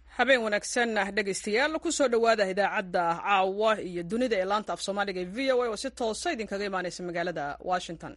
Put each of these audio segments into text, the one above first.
habeen wanaagsan dhegaystayaal kusoo dhowaada idaacadda caawa iyo dunida ee laanta af soomaaliga ee v o a oo si toosa idinkaga imaaneysa magaalada washington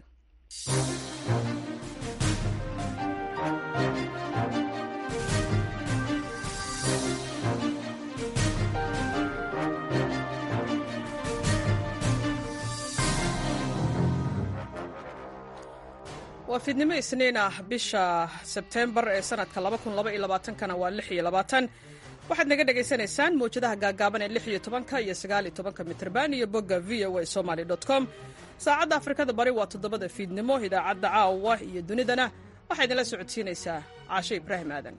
waa fiidnimo isniin ah bisha sebtembar ee sanadka kana waa waxaad naga dhagaysanaysaan mawjadaha gaagaaban ee iyo mitrban iyo bogga v o a somaly com saacadda afrikada bari waa toddobada fiidnimo idaacadda caawa iyo dunidana waxaa idinla socodsiinaysaa caashe ibraahim aadan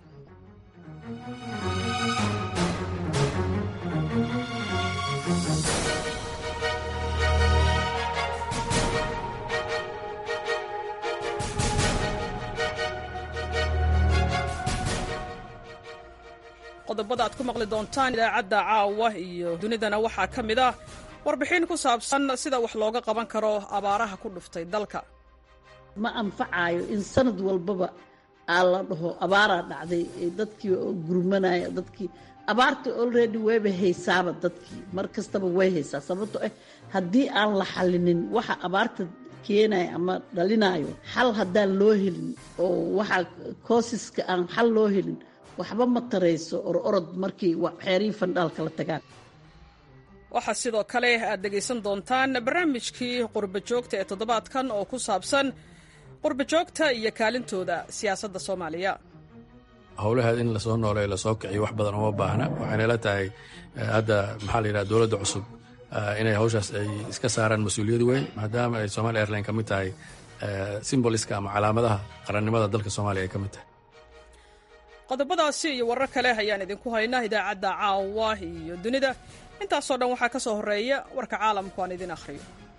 qodobada aad ku maqli doontaan idaacadda caawa iyo dunidana waxaa ka mid ah warbixin ku saabsan sida wax looga qaban karo abaaraha ku dhuftay dalka ma anfacayo in sanad walbaba aa la dhaho abaaraa dhacday dadkii gurmanaya dadkii abaarta olready wayba haysaaba dadkii mar kastaba way haysaa sababto ah haddii aan la xallinin waxa abaarta keenaya ama dhalinayo xal haddaan loo helin oo waxa koosiska aan xal loo helin waxba ma tarayso or orod markii xeerihii fandhaalka la tagaan waxaa sidoo kale aad dhegaysan doontaan barnaamijkii qurba joogta ee toddobaadkan oo ku saabsan qurba joogta iyo kaalintooda siyaasadda soomaaliya howlaheed in lasoo nooleeyo lasoo kiciyo wax badan uma baahna waxayna la tahay hadda maxaa la yidhaha dowladda cusub inay hawshaas ay iska saaraan mas-uuliyad weyn maadaama ay somalia airline ka mid tahay simboliska ama calaamadaha qarannimada dalka soomaaliya ay ka mid tahay qodobadaasi iyo warar kale ayaan idinku haynaa idaacadda caawa iyo dunida intaasoo dhan waxaa ka soo horreeya warka caalamku aan idin akhriyo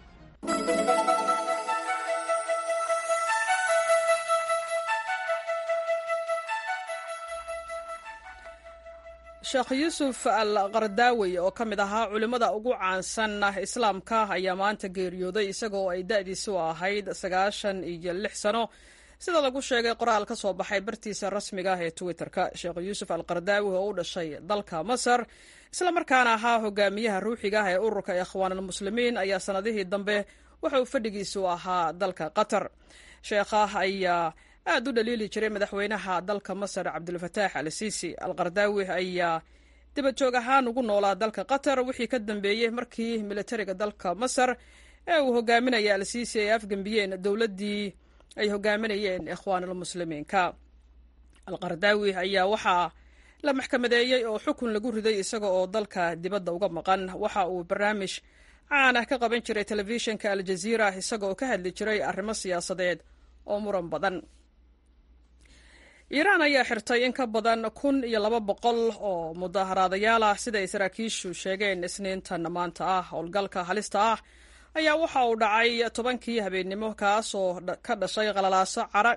sheekh yuusuf al qardaawi oo ka mid ahaa culimmada ugu caansan islaamka ayaa maanta geeriyooday isagoo ay da'diisu ahayd sagaashan iyo lix sano sida lagu sheegay qoraal ka soo baxay bartiisa rasmiga ah ee twitter-ka sheekh yuusuf al qardaawi oo u dhashay dalka masar islamarkaana ahaa hogaamiyaha ruuxiga ah ee ururka ikhwaanulmuslimiin ayaa sanadihii dambe waxa uu fadhigiisu ahaa dalka qatar sheekha ayaa aad u dhaliili jiray madaxweynaha dalka masar cabdulfataax al siisi al qardaawi ayaa dibajoog ahaan ugu noolaa dalka qatar wixii ka dambeeyey markii militariga dalka masar ee uu hogaaminaya al siisi ay afgembiyeen dowladdii ay hogaaminayeen ikhwaanulmuslimiinka alqardaawi ayaa waxaa la maxkamadeeyey oo xukun lagu riday isaga oo dalka dibadda uga maqan waxa uu barnaamij caan ah ka qaban jiray telefishinka aljaziira isaga oo ka hadli jiray arrimo siyaasadeed oo muran badan iiraan ayaa xirtay in ka badan kun iyo laba boqol oo mudaharaadayaal ah sida ay saraakiishu sheegeen isniintan maanta ah howlgalka halista ah ayaa waxa uu dhacay tobankii habeennimo kaasoo ka dhashay qalalaaso cara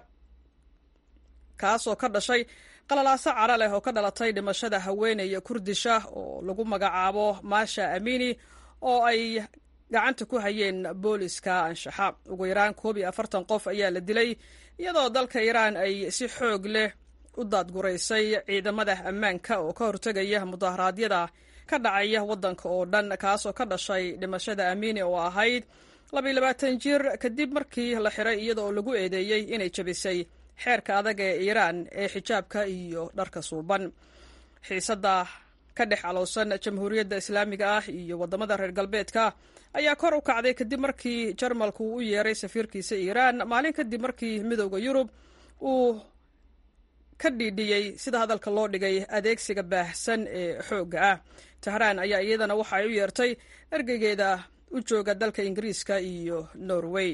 kaasoo ka dhashay qalalaaso cara leh oo ka dhalatay dhimashada haweeney kurdisha oo lagu magacaabo maasha amini oo ay gacanta ku hayeen booliska anshaxa ugu yaraan koob iyo afartan qof ayaa la dilay iyadoo dalka iiraan ay si xoog leh u daadguraysay ciidamada ammaanka oo ka hortegaya mudaharaadyada ka dhacaya waddanka oo dhan kaasoo ka dhashay dhimashada amini oo ahayd labayilabaatan jir kadib markii la xiray iyada oo lagu eedeeyey inay jabisay xeerka adag ee iiraan ee xijaabka iyo dharka suuban xiisadda ka dhex calowsan jamhuuriyadda islaamiga ah iyo waddamada reer galbeedka ayaa kor u kacday kadib markii jarmalku uu u yeeray safiirkiisa iiraan maalin kadib markii midowda yurub uu ka dhiidhiyey sida hadalka loo dhigay adeegsiga baahsan ee xoogga ah tahraan ayaa iyadana waxa ay u yeertay ergeygeeda u jooga dalka ingiriiska iyo norway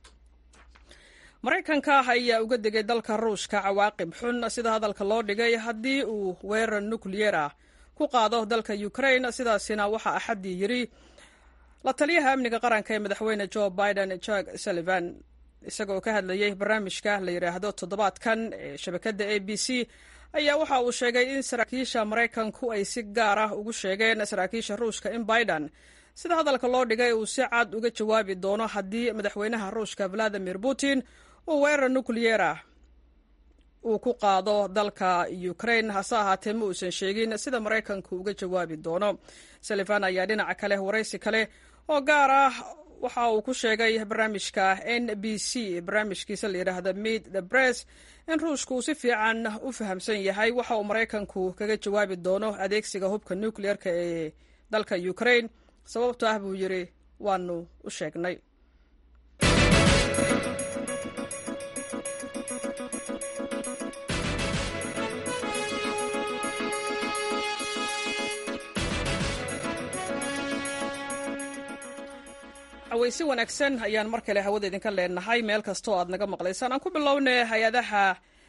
maraykanka ayaa uga degay dalka ruushka cawaaqib xun sida hadalka loo dhigay haddii uu weerar nukliyer ah ku qaado dalka ukraine sidaasina waxaa axaddii yidhi la taliyaha amniga qaranka ee madaxweyne joe biden jack sullivan isagoo ka hadlayay barnaamijka la yidhaahdo toddobaadkan ee shabakadda a b c ayaa waxa uu sheegay in saraakiisha maraykanku ay si gaar ah ugu sheegeen saraakiisha ruushka in biden sida hadalka loo dhigay uu si cad uga jawaabi doono haddii madaxweynaha ruushka valadimir putin uu weerar nukliyer ah uu ku qaado dalka ukraine hase ahaatee ma uusan sheegin sida maraykanku uga jawaabi doono sullivan ayaa dhinaca kale waraysi kale oo gaar ah waxa uu ku sheegay barnaamijka n b c barnaamijkiisa la yidhaahda meet the bress in ruushka uu si fiican u fahamsan yahay waxa uu maraykanku kaga jawaabi doono adeegsiga hubka nucleer-ka ee dalka ukraine sababto ah buu yidhi waanu u sheegnay aweysi wanaagsan ayaan mar kale hawada idinka leenahay meel kastoo aad naga maqlaysaan aan ku bilownay hay-adaha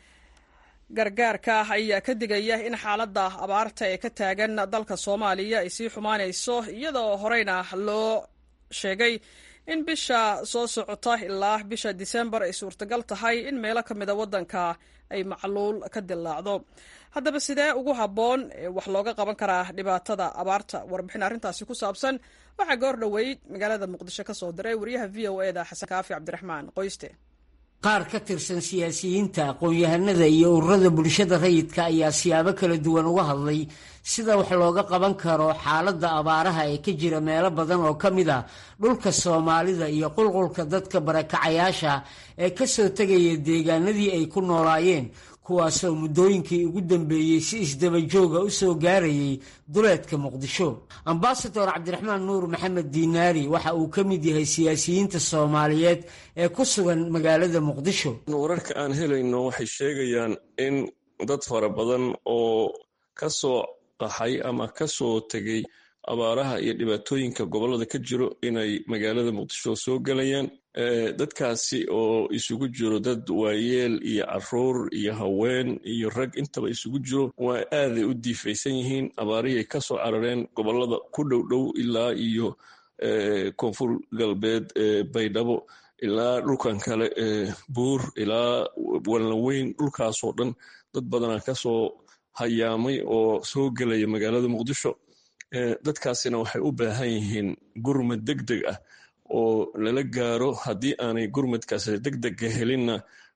gargaarka ayaa ka digaya in xaaladda abaarta ee ka taagan dalka soomaaliya ay sii xumaanayso iyadoo horeyna loo sheegay in bisha soo socota ilaa bisha disembar ay suurtagal tahay in meelo ka mida waddanka ay macluul ka dillaacdo haddaba sidee ugu habboon wax looga qaban karaa dhibaatada abaarta warbixin arrintaasi ku saabsan waxaa goor dhoweyd magaalada muqdisho ka soo diray wariyaha v o e da xasan kaafi cabdiraxmaan qoyste qaar ka tirsan siyaasiyiinta aqoon-yahanada iyo ururada bulshada rayidka ayaa siyaabo kala duwan uga hadlay sida wax looga qaban karo xaaladda abaaraha ee ka jira meelo badan oo ka mid a dhulka soomaalida iyo qulqulka dadka barakacayaasha ee kasoo tegaya deegaanadii ay ku noolaayeen kuwaasoo muddooyinkii ugu dambeeyey si isdabajooga u soo gaarayay duleedka muqdisho ambasador cabdiraxmaan nuur maxamed diinaari waxa uu ka mid yahay siyaasiyiinta soomaaliyeed ee ku sugan magaalada muqdisho wararka aan helayno waxay sheegayaan in dad fara badan oo ka soo qaxay ama ka soo tegay abaaraha iyo dhibaatooyinka gobollada ka jiro inay magaalada muqdisho soo gelayaan dadkaasi oo isugu jiro dad waayeel iyo caruur iyo haween iyo rag intaba isugu jiro waa aaday u diifaysan yihiin abaarihii ka soo carareen gobollada ku dhow dhow ilaa iyo koonfur galbeed baydhabo ilaa dhulkan kale buur ilaa walnaweyn dhulkaasoo dhan dad badanaa kasoo hayaamay oo soo gelaya magaalada muqdisho dadkaasina waxay u baahan yihiin gurmad deg deg ah oo lala gaaro haddii aanay gurmadkaas degdega helinna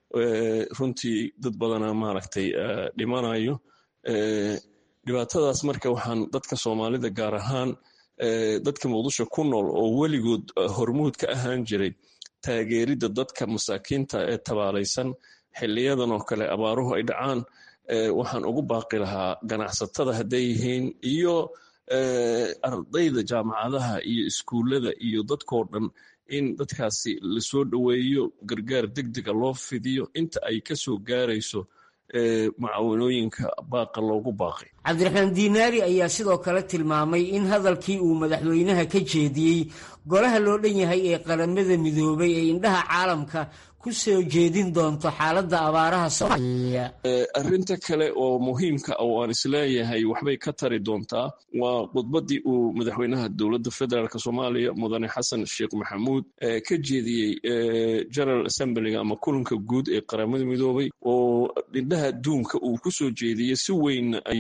runtii dad badana maaragtay dhimanayo dhibaatadaas marka waxaan dadka soomaalida gaar ahaan dadka muqdisho ku nool oo weligood hormuud ka ahaan jiray taageeridda dadka masaakiinta ee tabaalaysan xiliyadan oo kale abaaruhu ay dhacaan waxaan ugu baaqi lahaa ganacsatada hadday yihiin iyo ardayda jaamacadaha iyo iskuullada iyo dadkoo dhan in dadkaasi lasoo dhoweeyo gargaar deg dega loo fidiyo inta ay ka soo gaarayso mucaawanooyinka baaqa loogu baaqay cabdiraxmaan diinaari ayaa sidoo kale tilmaamay in hadalkii uu madaxweynaha ka jeediyey golaha loo dhan yahay ee qaramada midoobay ee indhaha caalamka ku soo jeedin doonto xaaladda abaaraha soomaaliya arrinta kale oo muhiimka oo aan isleeyahay waxbay ka tari doontaa waa khudbaddii uu madaxweynaha dowladda federaalk soomaaliya mudane xasan sheekh maxamuud ka jeediyey general assemblyga ama kulanka guud ee qaramada midoobay oo indhaha adduunka uu ku soo jeediyey si weyn ay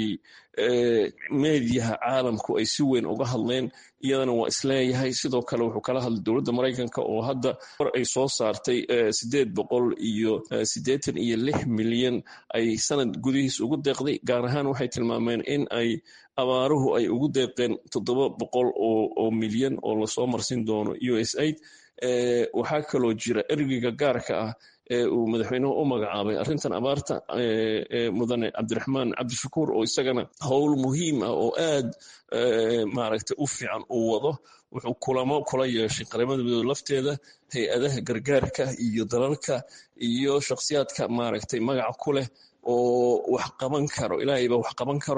meediyaha caalamku ay si weyn uga hadleen iyadana waa isleeyahay sidoo kale wuxuu kala hadlay dowladda maraykanka oo hadda war ay soo saartay sideed boqol iyo siddeetan iyo lix milyan ay sanad gudihiis ugu deeqday gaar ahaan waxay tilmaameen in ay abaaruhu ay ugu deeqeen toddoba boqol oo milyan oo lasoo marsin doono u s aid waxaa kaloo jira ergeyga gaarka ah ee uu madaxweynuhu u magacaabay arrintan abaarta mudane cabdiraxmaan cabdishakuur oo isagana howl muhiim ah oo aad maaragtay u fiican uu wado wuxuu kulamo kula yeeshay qaramada midoobe lafteeda hay-adaha gargaarka iyo dalalka iyo shakhsiyaadka maaragtay magaca ku leh oo wax qaban karo ilaahayba wax qaban karo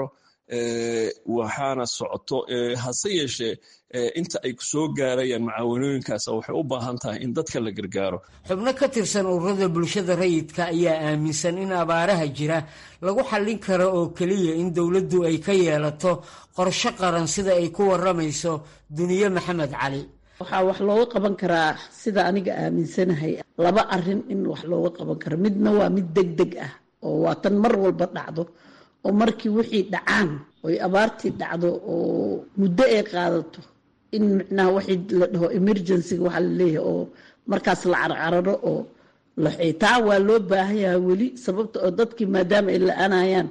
waxaana socoto hase yeeshee inta ay soo gaarayaan macaawanooyinkaas waxay u baahan tahay in dadka la gargaaro xubno ka tirsan ururada bulshada rayidka ayaa aaminsan in abaaraha jira lagu xallin karo oo keliya in dowladdu ay ka yeelato qorsho qaran sida ay ku waramayso duniye maxamed cali waxaa wax looga qaban karaa sida aniga aaminsanahay laba arin in wax looga qaban karo midna waa mid deg deg ah oo waa tan mar walba dhacdo oo markii wixii dhacaan oy abaartii dhacdo oo muddo ay qaadato in micnaha waxii la dhaho emergencyga waxaa la leeyahay oo markaas la carcararo oo laxay taa waa loo baahan yahay weli sababta oo dadkii maadaama ay la-anayaan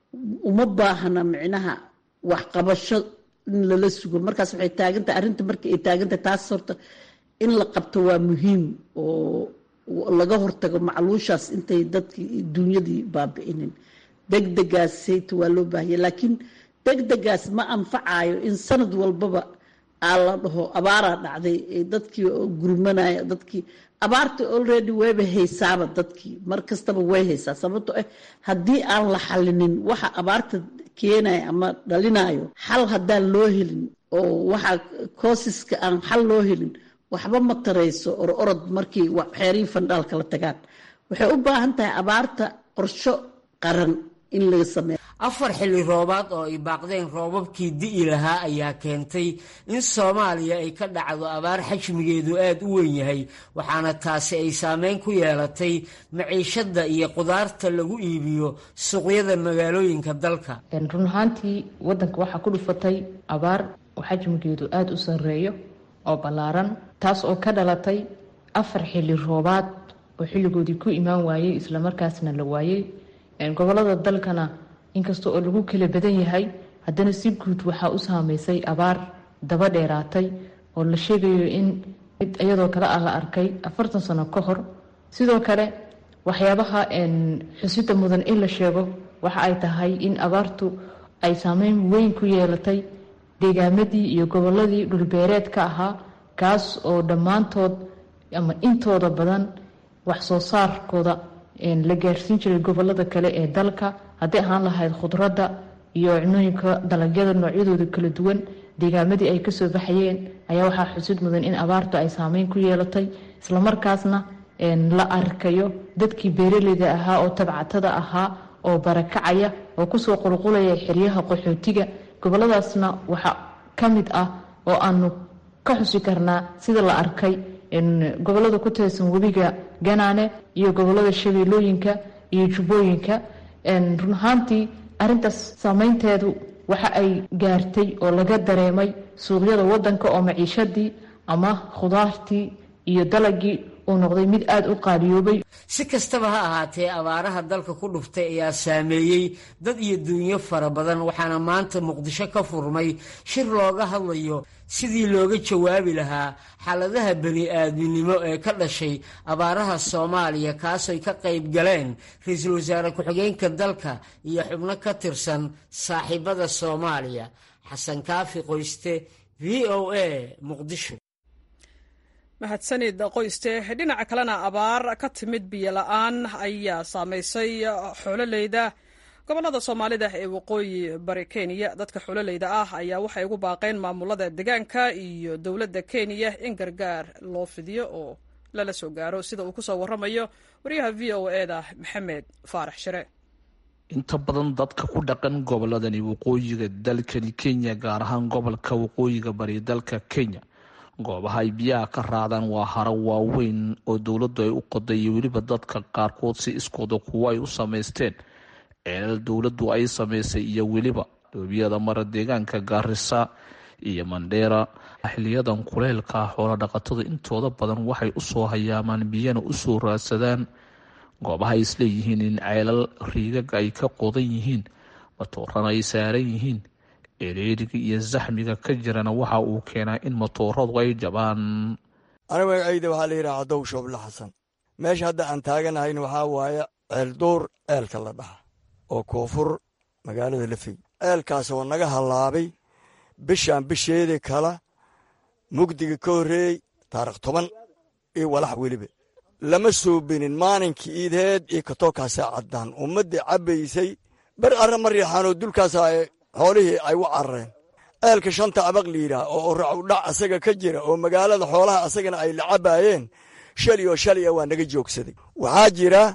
uma baahna micnaha waxqabasho in lala sugo markaas waxay taagantahay arrinta markii ay taagantahay taas horta in la qabto waa muhiim oo laga hortago macluushaas intay dadkii dunyadii baabi'inin degdegaas sayta waa loo baahanya laakiin degdegaas ma anfacayo in sanad walbaba aa la dhaho abaaraa dhacday dadkii gurmanaya dadkii abaarta already wayba haysaaba dadkii mar kastaba way haysaa sababto ah haddii aan la xalinin waxa abaarta keenaya ama dhalinayo xal haddaan loo helin oo waxa koosiska aan xal loo helin waxba ma tarayso or orod markii xeerihii fandhaal kala tagaan waxay u baahan tahay abaarta qorsho qaran in laga sameeyo afar xilli roobaad oo ay baaqdeen roobabkii di'i lahaa ayaa keentay in soomaaliya ay ka dhacdo abaar xajmigeedu aada u weyn yahay waxaana taasi ay saameyn ku yeelatay maciishadda iyo qudaarta lagu iibiyo suuqyada magaalooyinka dalka run ahaantii waddanka waxaa ku dhufatay abaar oo xajmigeedu aada u sarreeyo oo ballaaran taas oo ka dhalatay afar xilli roobaad oo xilligoodii ku imaan waayey islamarkaasna la waayey gobolada dalkana inkasta oo lagu kala badan yahay haddana si guud waxaa u saameysay abaar daba dheeraatay oo la sheegayo in mid iyadoo kale ah la arkay afartan sano ka hor sidoo kale waxyaabaha xusida mudan in la sheego waxa ay tahay in abaartu ay saameyn weyn ku yeelatay deegaamadii iyo goboladii dhulbeereedka ahaa kaas oo dhammaantood ama intooda badan wax soo saarkooda la gaarsiin jiray gobolada kale ee dalka hadday ahaan lahayd khudradda iyo cunooyinka dalagyada noocyadooda kala duwan deegaamadii ay kasoo baxayeen ayaa waxaa xusid mudan in abaartu ay saameyn ku yeelatay islamarkaasna la arkayo dadkii beeraleyda ahaa oo tabcatada ahaa oo barakacaya oo kusoo qulqulaya xeryaha qaxootiga goboladaasna waxaa ka mid ah oo aanu ka xusi karnaa sida la arkay gobolada ku tirsan webiga ganaane iyo gobolada shabeellooyinka iyo jubbooyinka run ahaantii arintaas saameynteedu waxa ay gaartay oo laga dareemay suuqyada wadanka oo maciishadii ama khudaartii iyo dalagii uu noqday mid aada u qaaliyoobay si kastaba ha ahaatee abaaraha dalka ku dhuftay ayaa saameeyey dad iyo duunyo fara badan waxaana maanta muqdisho ka furmay shir looga hadlayo sidii looga jawaabi lahaa xaaladaha bani-aadminimo ee ka dhashay abaaraha soomaaliya kaasay ka qayb galeen ra-iisul wasaare ku-xigeenka dalka iyo xubno ka tirsan saaxiibada soomaaliya xasan kaafi qoyste v o a muqdisho mahadsanid qoyste dhinaca kalena abaar ka timid biyo la-aan ayaa saameysay xoololeyda gobolada soomaalida ee waqooyi bari kenya dadka xoololeyda ah ayaa waxay ugu baaqeen maamulada deegaanka iyo dowladda kenya in gargaar loo fidiyo oo lala soo gaaro sida uu kusoo waramayo wariyaha v o eda maxamed faarax shire inta badan dadka ku dhaqan goboladani waqooyiga dalkani kenya gaar ahaan gobolka waqooyiga bari dalka kenya goobaha ay biyaha ka raadaan waa haro waaweyn oo dowladdu ay u qoday iyo weliba dadka qaarkood si iskooda kuwo ay u samaysteen ceelal dowladdu ay samaysay iyo weliba dhoobiyada mara deegaanka gaarisa iyo mandheera xiliyadan kuleylka xoolo dhaqatada intooda badan waxay usoo hayaamaan biyana usoo raadsadaan goobaha ay isleeyihiin in ceelal riigaga ay ka qodan yihiin matoorana ay saaran yihiin ereeriga iyo zaxmiga ka jirana waxa uu keenaa in matooradu ay jabaan aniga magacayda waxaa la yidhaha cadow shooble xasan meesha hadda aan taaganahayna waxaa waaye ceelduur ceelka la dhaha oo koonfur magaalada lafey ceelkaas oo naga hallaabay bishaan bisheedii kala mugdiga ka horreeyey taarikh toban iyo walax weliba lama soobinin maalinkii iidheed iyo katookaasa caddaan ummaddii cabbaysay ber arra ma riixaanoo dulkaasa xoolihii ay u carareen ceelka shanta abaq liidhaah oo racudhac asaga ka jira oo magaalada xoolaha asagana ay la cabbaayeen shali oo shali a waa naga joogsaday waxaa jira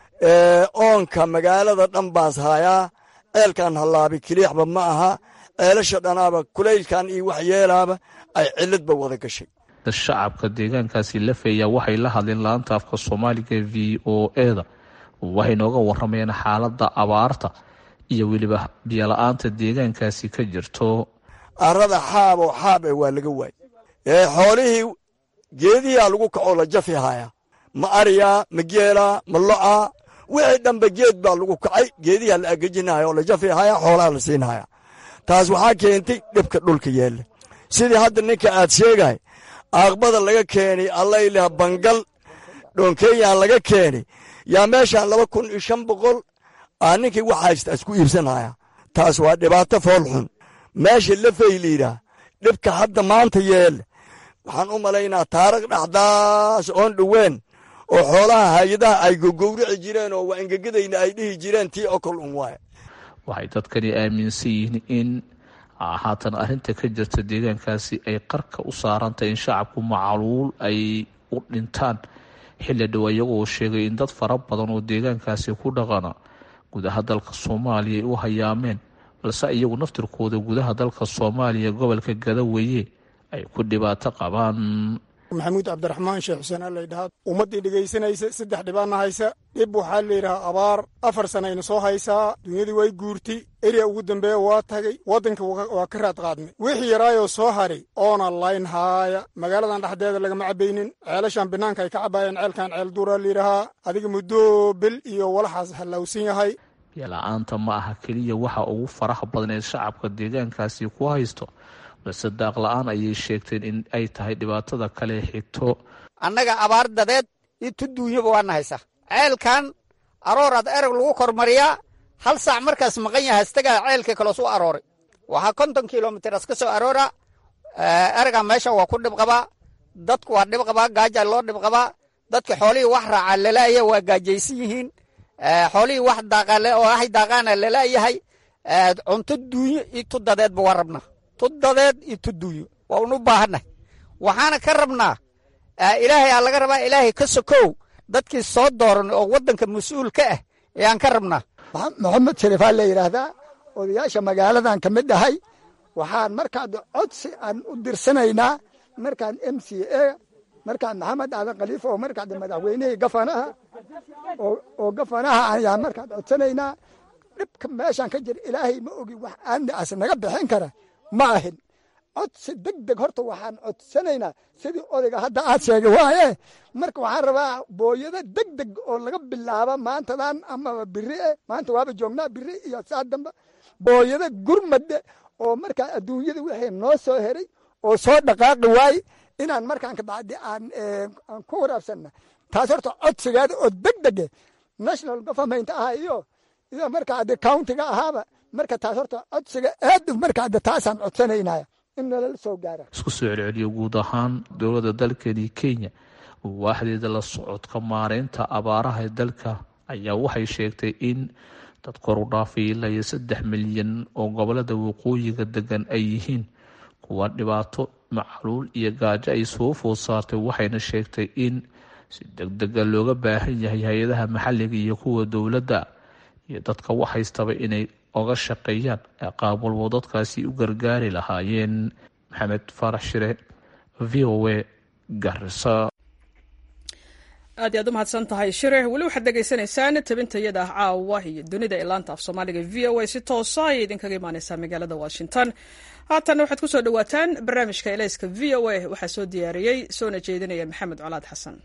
oonka magaalada dhan baas haayaa ceelkan hallaabi kiliixba ma aha ceelasha dhanaaba kulaylkan iyo wax yeelaaba ay ciladba wada gashay shacabka deegaankaasi lafeeya waxay la hadleen laanta afka soomaaliga v o eda waxay nooga waramayeen xaaladda abaarta iyo weliba biyola-aanta deegaankaasi ka jirto arada xaaboo xaab e waa laga waay xoolihii geedihiaa lagu kacoo la jafi haayaa ma ariyaa ma geelaa ma lo'aa wixii dhanba geed baa lagu kacay geediyaa la agejinaya oo la jafihaya xoolaha la siinaya taas waxaa keentay dhibka dhulka yeelle sidii hadda ninka aad sheegay aaqbada laga keenay allayleh bangal dhoonkeeyaan laga keenay yaa meeshaan laba kun iyo shan boqol aa ninkii wax haysta isku iibsanaya taas waa dhibaato foolxun meesha lafay liidhaa dhibka hadda maanta yeelle waxaan u malaynaa taarikh dhaxdaas oon dhoween oo xoolaha hay-adaha ay gogowrici jireen oo waa engegadayna ay dhihi jireen tii okol un waay waxay dadkani aaminsan yihiin in haatan arrinta ka jirta deegaankaasi ay qarka u saarantahy in shacabku macaluul ay u dhintaan xilli dhow iyagoo sheegay in dad fara badan oo deegaankaasi ku dhaqana gudaha dalka soomaaliya ay u hayaameen balse iyagu naftirkooda gudaha dalka soomaaliya gobolka gadaweeye ay ku dhibaato qabaan maxamuud cabdiraxmaan sheekh xuseen alaydhahaa ummaddii dhegaysanaysa saddex dhibaana haysa dhib waxaa layidhahaa abaar afar sanayna soo haysaa dunyadii way guurtay eriya ugu dambeeya waa tagay waddanka waa ka raad qaadnay wixii yaraayoo soo haray oona layn haaya magaaladan dhexdeeda lagama cabaynin ceelashan banaanka ay ka cabaayeen ceelkan ceel duuraa layidhahaa adiga muddo bel iyo walaxaas hallawsan yahay biyola-aanta ma aha keliya waxa ugu faraha badan ee shacabka deegaankaasi ku haysto balse daaq la-aan ayay sheegteen in ay tahay dhibaatada kale xigto annaga abaar dadeed iyo tuduunyaba waana haysa ceelkan arooraad erag lagu kormariyaa hal saac markaas maqan yaha istagaa ceelka kaloos u arooray waxaa konton kilomitras ka soo aroora eraga meesha waa ku dhib qabaa dadku waa dhib qabaa gaaja loo dhib qabaa dadka xoolihii wax raaca lalaaya waa gaajaysan yihiin xoolihii wax daaqale oo ahay daaqaana lalaayahay cunto duunyo iyo tudadeedba waa rabnaa tudadeed iyo tuduunyo waa unu baahannahay waxaana ka rabnaa ilaahay aa laga rabaa ilaahay ka sokow dadkii soo dooran oo waddanka mas-uul ka ah ayaan ka rabnaa maxamed sharifaa la yidhaahdaa odayaasha magaaladan ka mid ahay waxaan markaad codsi aan u dirsanaynaa markaan m c a markaan maxamed aadan khaliifa oo markaad madaxweynihii gafanaha oo gafanaha ayaan markaad codsanaynaa dhibka meeshaan ka jira ilaahay ma ogi wax aanas naga bixin kara ma ahin codsi deg deg horta waxaan codsanaynaa sidii odayga hadda aad sheegay waaye marka waxaan rabaa booyado deg deg oo laga bilaaba maantadan amaba biri e maanta waaba joognaa biri iyo saa damba booyado gurmade oo markaa adduunyada wixii noo soo heray oo soo dhaqaaqi waaye inaan markaan kabacdi aan aan ku waraabsanna taas horta codsigeeda oo deg dege national government ah iyo iyo markaa de countiga ahaaba marka taas horta codsiga aad markaa de taasaan codsanaynaya in nalala soo gaara isku soo celceliyo guud ahaan dowladda dalkani kenya waaxdeeda la socodka maareynta abaaraha ee dalka ayaa waxay sheegtay in dad kor u dhaafay ilaa iyo saddex milyan oo gobolada waqooyiga degan ay yihiin kuwa dhibaato macaluul iyo gaajo ay soo food saartay waxayna sheegtay in si deg dega looga baahan yahay hay-adaha maxalliga iyo kuwa dowladda iyo dadka wax haystaba inay oga shaqeeyaan qaab walbo dadkaasi u gargaari lahaayeen maxamed faarax shire v o a garisa aad iy aad u mahadsan tahay shire weli waxaad dhegaysanaysaan tabintayada ah caawa iyo dunida ee laanta af soomaaliga v o a si toosa ayay idinkaga imaaneysaa magaalada washington haatanna waxaad ku soo dhowaataan barnaamijka elayska v o a waxaa soo diyaariyey soona jeedinaya maxamed colaad xasan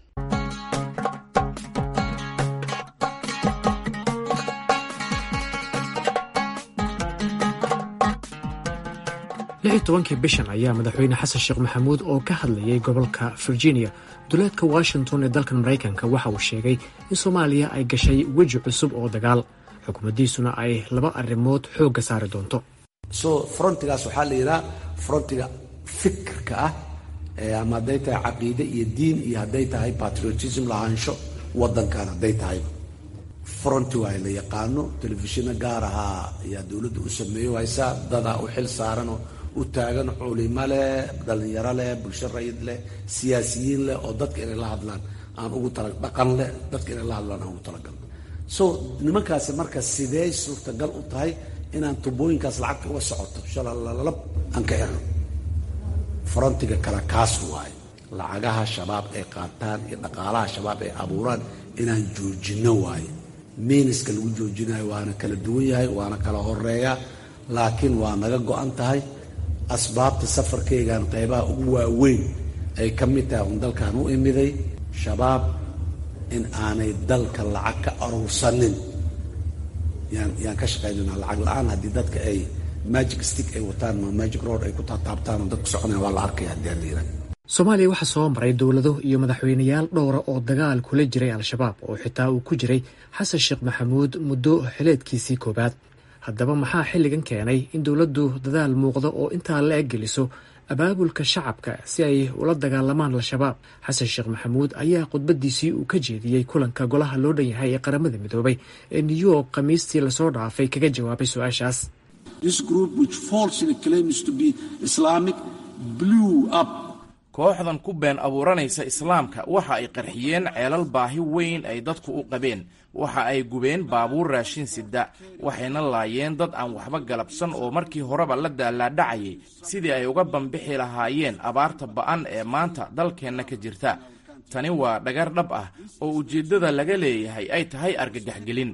lix tobankii bishan ayaa madaxweyne xasan sheekh maxamuud oo ka hadlayay gobolka virginia duleedka washington ee dalkan maraykanka waxa uu sheegay in soomaaliya ay gashay weji cusub oo dagaal xukuumaddiisuna ay laba arrimood xoogga saari doonto so frontigaas waxaa la yidhaha frontiga fikirka ah ama hadday tahay caqiide iyo diin iyo hadday tahay patriotism lahaansho waddankan hadday tahay fronti waa la yaqaano telefishino gaar ahaa ayaa dowladda u sameeyo haysaa dadaa u xil saaranoo u taagan culimo leh dhallinyaro leh bulsho rayid leh siyaasiyiin leh oo dadka inay la hadlaan aan ugu tala dhaqan leh dadka inay la hadlaan aan ugu talagalno so nimankaasi marka sidee suurtagal u tahay inaan tubooyinkaas lacagta uga socoto shalalalab aan ka xirno frontiga kale kaas waaye lacagaha shabaab ay qaataan iyo dhaqaalaha shabaab ay abuuraan inaan joojinno waaye miiniska lagu joojinayo waana kala duwan yahay waana kala horeeya laakiin waa naga go-an tahay asbaabta safarkaygan qaybaha ugu waaweyn ay ka mid tahay un dalkan u imiday shabaab in aanay dalka lacag ka aruursanin yaan yaan ka shaqaynayna lacag la-aan haddii dadka ay magic stick ay wataan ma magic road ay ku taataabtaan oo dadku soconaya waa la arkaya haddii aan la yidhaha soomaaliya waxaa soo maray dowlado iyo madaxweyneyaal dhowra oo dagaal kula jiray al-shabaab oo xitaa uu ku jiray xasan sheekh maxamuud muddo xileedkiisii koowaad haddaba maxaa xilligan keenay in dowladdu dadaal muuqda oo intaa la eg geliso abaabulka shacabka si ay ula dagaalamaan al-shabaab xasan sheekh maxamuud ayaa khudbadiisii uu ka jeediyey kulanka golaha loo dhan yahay ee qaramada midoobay ee new york khamiistii lasoo dhaafay kaga jawaabay su-aashaas kooxdan ku been abuuranaysa islaamka waxa ay qarxiyeen ceelal baahi weyn ay dadku u qabeen waxa ay gubeen baabuur raashin sida waxayna laayeen dad aan waxba galabsan oo markii horeba la daalaadhacayay sidii ay uga bambixi lahaayeen abaarta ba'an ee maanta dalkeenna ka jirta tani waa dhagar dhab ah oo ujeeddada laga leeyahay ay tahay argagaxgelin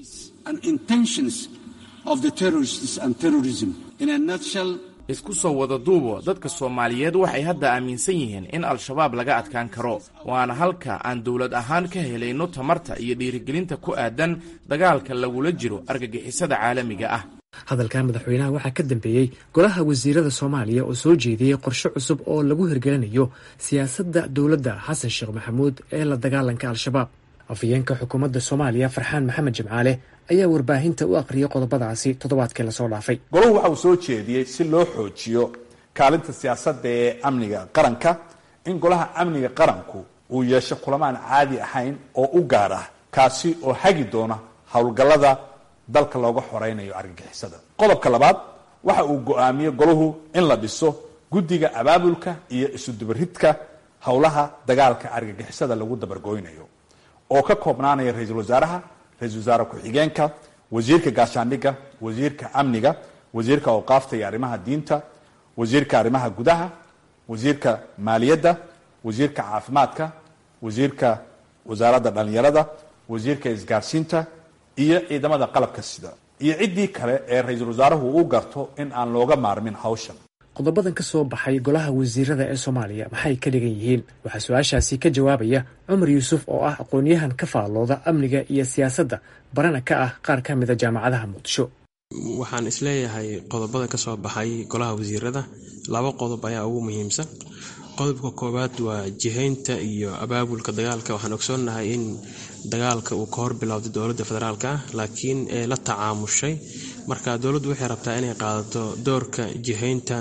isku soo wada duubo dadka soomaaliyeed waxay hadda aaminsan yihiin in al-shabaab laga adkaan karo waana halka aan dowlad ahaan ka helayno tamarta iyo dhiirigelinta ku aadan dagaalka lagula jiro argagixisada caalamiga ah hadalka madaxweynaha waxaa ka dambeeyey golaha wasiirada soomaaliya oo soo jeediyey qorshe cusub oo lagu hirgelinayo siyaasadda dowladda xasan sheekh maxamuud ee la dagaalanka al-shabaab afhayeenka xukuumadda soomaaliya farxaan maxamed jimcaale ayaa warbaahinta u aqriyay qodobadaasi toddobaadkii lasoo dhaafay golahu waxa uu soo jeediyey si loo xoojiyo kaalinta siyaasadda ee amniga qaranka in golaha amniga qaranku uu yeesho kulamaan caadi ahayn oo u gaar ah kaasi oo hagi doona howlgallada dalka looga xoreynayo argagixisada qodobka labaad waxa uu go-aamiyey golahu in la dhiso guddiga abaabulka iyo isudubaridka howlaha dagaalka argagixisada lagu dabargooynayo oo ka koobnaanaya ra-iisul wasaaraha ra-isul wasaare ku-xigeenka wasiirka gaashaandhigga wasiirka amniga wasiirka awqaafta iyo arrimaha diinta wasiirka arrimaha gudaha wasiirka maaliyadda wasiirka caafimaadka wasiirka wasaaradda dhallinyarada wasiirka isgaarsiinta iyo ciidamada qalabka sida iyo ciddii kale ee ra-iisul wasaaruhu u garto in aan looga maarmin hawshan qodobadan ka soo baxay golaha wasiirada ee soomaaliya maxay ka dhigan yihiin waxaa su-aashaasi ka jawaabaya cumar yuusuf oo ah aqoon-yahan ka faallooda amniga iyo siyaasadda barana ka ah qaar ka mida jaamacadaha muqdisho waxaan isleeyahay qodobada ka soo baxay golaha wasiirada laba qodob ayaa ugu muhiimsan qodobka koowaad waa jihaynta iyo abaabulka dagaalka waxaan ogsoonnahay in dagaalka uu ka hor bilowday dowladda federaalk ah laakiin ee la tacaamushay marka dowladdu waxay rabtaa inay qaadato doorka jihaynta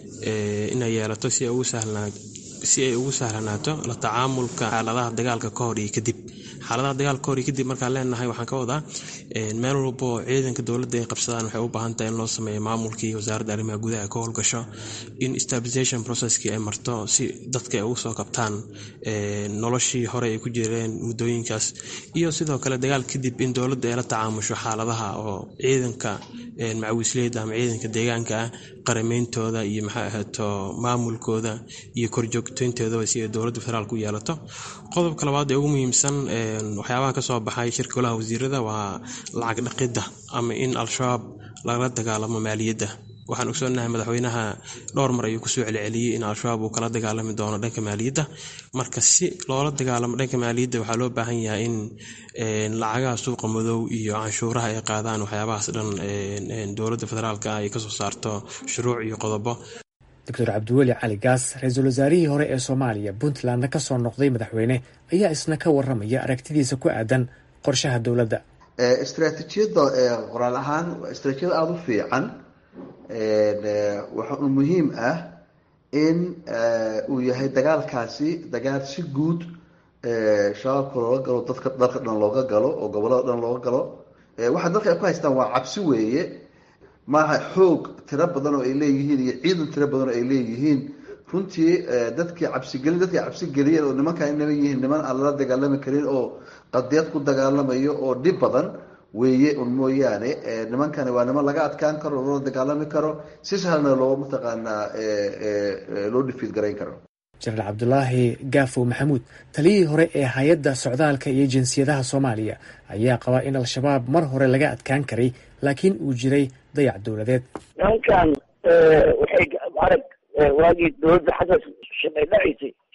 inay yeelato si ay ugu sahlanaato la tacaamulka xaaladaha dagaalka ka hor iyo kadib xaaladaha dagaalka kahor iyo kadib markaan leenahay waxaan ka wadaa meel walba oo ciidanka dowladda ay qabsadaan waxay u baahan tahay in loo sameeyo maamulkii wasaaradda arrimaha gudaha ka howlgasho in stabilization processkii ay marto si dadka ay ugu soo kabtaan noloshii hore ay ku jireen muddooyinkaas iyo sidoo kale dagaal kadib in dowladda ay la tacaamusho xaaladaha oo ciidanka macawisleyda ama ciidanka deegaanka ah qarameyntooda iyo maxay ahaato maamulkooda iyo korjoogteyntoodaba si ay dowladda federaalk u yeelato qodobka labaad ee ugu muhiimsan waxyaabaha kasoo baxay shirka golaha wasiirada waa lacag dhaqidda ama in al-shabaab lagala dagaalamo maaliyadda waxaan ogsoonahay madaxweynaha dhowr mar ayuu kusoo celceliyey in al-shabaab uu kala dagaalami doono dhanka maaliyadda marka si loola dagaalamo dhanka maaliyadda waxaa loo baahan yahay in lacagaha suuqa madow iyo canshuuraha ay qaadaan waxyaabahaas dhan dowladda federaalk ah ay kasoo saarto shuruuc iyo qodobo doctor cabdiweli cali gaas ra-iisul wasaarihii hore ee soomaaliya puntlandna ka soo noqday madaxweyne ayaa isna ka waramaya aragtidiisa ku aadan qorshaha dowladda istraatiijiyadda qoraal ahaan waa istraatijiyad aada u fiican waxa uu muhiim ah in uu yahay dagaalkaasi dagaal si guud shabaabka looga galo dadka dalka dhan looga galo oo gobolada dhan looga galo waxa dalka ay ku haystaan waa cabsi weeye maaha xoog tiro badan oo ay leeyihiin iyo ciidan tiro badan oo ay leeyihiin runtii dadkii cabsigelin dadkii cabsigeliyeen oo nimankan inama yihiin niman aan lala dagaalami karin oo qadiyad ku dagaalamayo oo dhib badan weeye un mooyaane nimankani waa niman laga adkaan karo loola dagaalami karo si sahlna loo mataqaanaa loo dhifiid garayn karo jenaraal cabdulaahi gaafow maxamuud taliyihii hore ee hay-adda socdaalka iyo jinsiyadaha soomaaliya ayaa qabaa in al-shabaab mar hore laga adkaan karay laakiin uu jiray dayac dowladeed nimankan waxay arag waagii dowladda xasan shaqay dhacaysay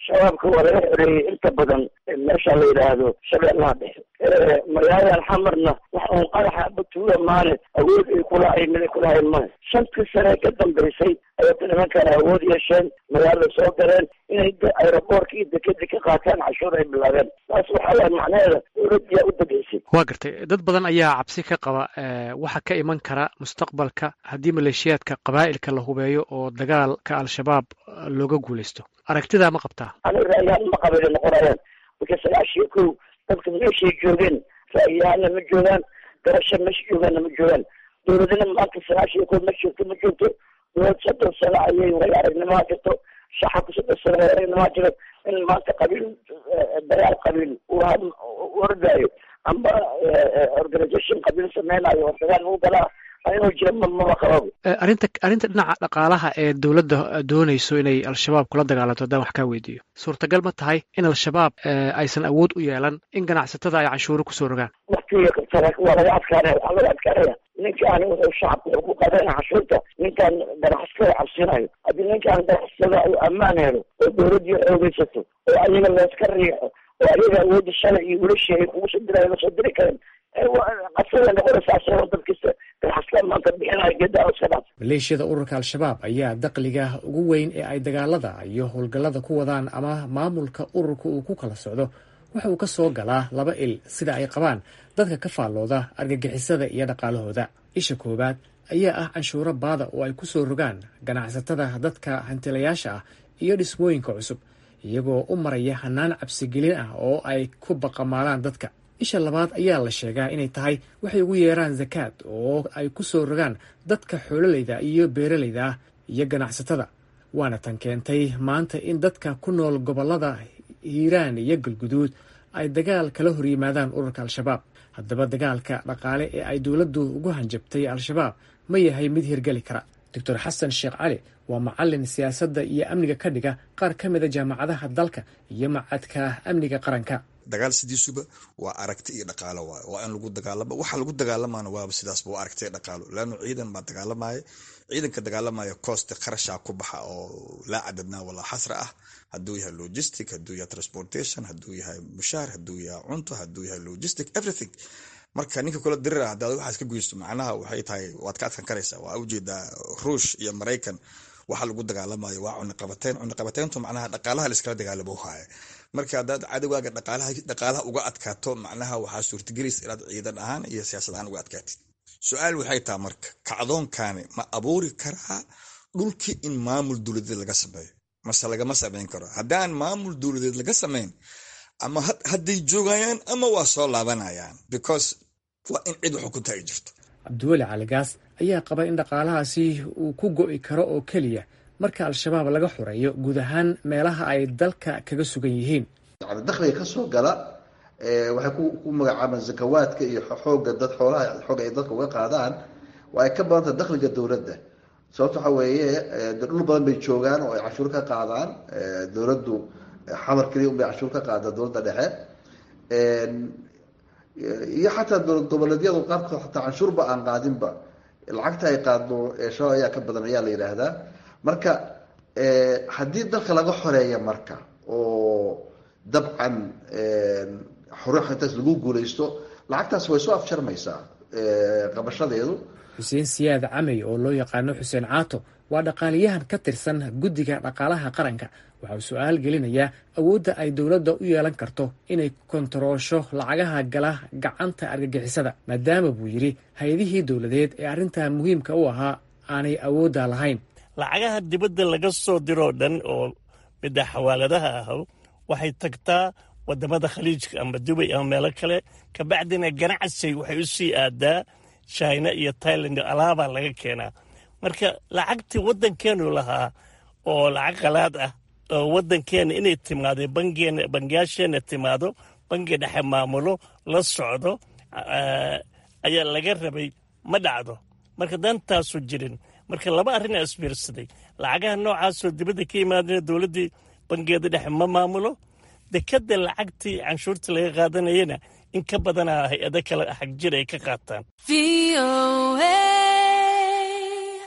shabaabka waa laga xoreeyey inta badan meesha la yidhaahdo shabeellaha dhexe magaaladan xamarna wax uun qaraxa batuula maale awood ay kulahayn mid ay kulahayn male shantii sane ka dambaysay ayata nimankan awood yeesheen magaalada soo galeen inay aeroboorka iyo dekeda ka qaataan cashuur ay bilaabeen taas waxaa waay macnaheeda dowladdiyaa u dambeysay waa gartay dad badan ayaa cabsi ka qaba waxa ka iman kara mustaqbalka haddii maleeshiyaadka qabaa'ilka la hubeeyo oo dagaalka al-shabaab looga guulaysto aragtidaa ma qabtaa ani ra'yahaan ma qabay noqonayaan marka sagaashiyo kow dadka meeshay joogeen ra'yahaanna ma joogaan garasho meesha joogaanna ma joogaan dowladina maanta sagaashiyo kow ma joogto ma joogto dowlad soddon sano ayay way aragnimaa jirto shacabka soddon sano way aragnimaa jiro in maanta qabiil dagaal qabiil uu ordaayo amba organisation qabiil sameynayo oo dagaal lagu galaa inuu jiro mama qababo arrinta arrinta dhinaca dhaqaalaha ee dowladda doonayso inay al-shabaab kula dagaalanto haddaan wax kaa weydiiyo suurtagal ma tahay in al-shabaab aysan awood u yeelan in ganacsatada ay canshuuro kusoo rogaan waktiga waa laga adkaanaya waxaa laga adkaanaya ninkaan wuxuu shacabka wuxuu ku qaadana canshuurta ninkaan ganacsatada cabsinayo haddii ninkaan ganacsatada uu ammaan helo oo dowladdii xoogeysato oo ayaga layska riixo oo ayaga awoodda shalay iyo wilashi ay kugu soo dirayo lasoo diri karen qasada noqonaysaa asagoo dadkista ganacsatada maanta bixinayo geedaa iska dhaaf maleeshiyada ururka al-shabaab ayaa daqliga ugu weyn ee ay dagaalada iyo howlgallada ku wadaan ama maamulka ururka uu ku kala socdo waxa uu ka soo galaa laba il sida ay qabaan dadka ka faallooda argagixisada iyo dhaqaalahooda isha koowaad ayaa ah canshuuro baada oo ay ku soo rogaan ganacsatada dadka hantilayaasha ah iyo dhismooyinka cusub iyagoo u maraya hanaan cabsigelin ah oo ay ku baqamaalaan dadka isha labaad ayaa la sheegaa inay tahay waxay ugu yeeraan zakaad oo ay ku soo rogaan dadka xoololayda iyo beeralayda ah iyo ganacsatada waana tan keentay maanta in dadka ku nool gobollada hiiraan iyo galguduud ay dagaal kala horyimaadaan ururka al-shabaab haddaba dagaalka dhaqaale ee ay dowladdu ugu hanjabtay al-shabaab ma yahay mid hirgeli kara doctor xasan sheekh cali waa macalin siyaasadda iyo amniga ka dhiga qaar ka mida jaamacadaha dalka iyo macadka amniga qaranka dagaal sidiisuba waa aragti iyo dhaqaalo waay waa in lagu dagaalama waxa lagu dagaalamaana waaba sidaasba waa aragti iyo dhaqaalo laanno ciidan baa dagaalamaya ciidanka dagaalamaya cooste kharashaa ku baxa oo laa cadadnaa walaa xasra ah hadduu yahay logistic hadduu yahay transportation hadduu yahay mushaar hadduu yahay cunto hadduu yahay logistic everything marka ninka kula dirira haddaad waxaas ka guysto macnaha waxay tahay waad ka adkan karaysaa waa ujeedaa ruush iyo maraykan waxa lagu dagaalamayo waa cuniqabateyn cuniqabateyntu macnaha dhaqaalaha laiskala dagaalamo haya marka haddaad cadowgaaga dhaqaalaha uga adkaato macnaha waxaa suurtagelaysa inaad ciidan ahaan iyo siyaasad ahaan uga adkaatid su-aal waxay taha marka kacdoonkani ma abuuri karaa dhulkii in maamul dowladeed laga sameeyo mase lagama sameyn karo haddaan maamul dowladeed laga sameyn ama hadday joogayaan ama waa soo laabanayaan because waa in cid xukunta ay jirto cabdiweli caligaas ayaa qaba in dhaqaalahaasi uu ku go'i karo oo keliya marka al-shabaab laga xoreeyo guud ahaan meelaha ay dalka kaga sugan yihiin yani dakhliga ka soo gala waxay ku magacaabaan zakawaadka iyo xooga dad xoolaha xooga ay dadka uga qaadaan waa ay ka badanta dakhliga dowladda sababto waxa weeye dhul badan bay joogaan oo ay cashuur ka qaadaan dowladdu xamar keliya un bay cashuur ka qaada dowladda dhexe iyo xataa dowlad goboleedyadu qaarkood xataa canshuurba aan qaadinba lacagta ay qaadno shabaab ayaa ka badan ayaa la yidhaahdaa marka haddii dalka laga xoreeya marka oo dabcan xorux intaas lagu guulaysto lacagtaas way soo afjarmaysaa qabashadeedu xuseen siyaad camey oo loo yaqaano xuseen caato waa dhaqaaliyahan ka tirsan guddiga dhaqaalaha qaranka waxa uu su-aal gelinayaa awoodda ay dowladda u yeelan karto inay kontaroosho lacagaha gala gacanta argagixisada maadaama buu yidhi hay-adihii dowladeed ee arrintan muhiimka u ahaa aanay awoodda lahayn lacagaha dibadda laga soo diroo dhan oo midda xawaaladaha ah waxay tagtaa wadamada khaliijka ama dubay ama meelo kale kabacdina ganacsi waxay u sii aadaa china iyo tailand alaabaa laga keenaa marka lacagtii waddankeenu lahaa oo lacag qalaad ah oo waddankeena inay timaado bangeena bangiyaasheena timaado bangi dhexe maamulo la socdo ayaa laga rabay ma dhacdo marka dantaasu jirin marka laba arrin aa isbiirsaday lacagaha noocaasoo dibadda ka yimaadana dowladdii bangeeda dhexe ma maamulo dekadda lacagtii canshuurta laga qaadanayana in ka badanaa hay-ado kale xag jir ay ka qaataan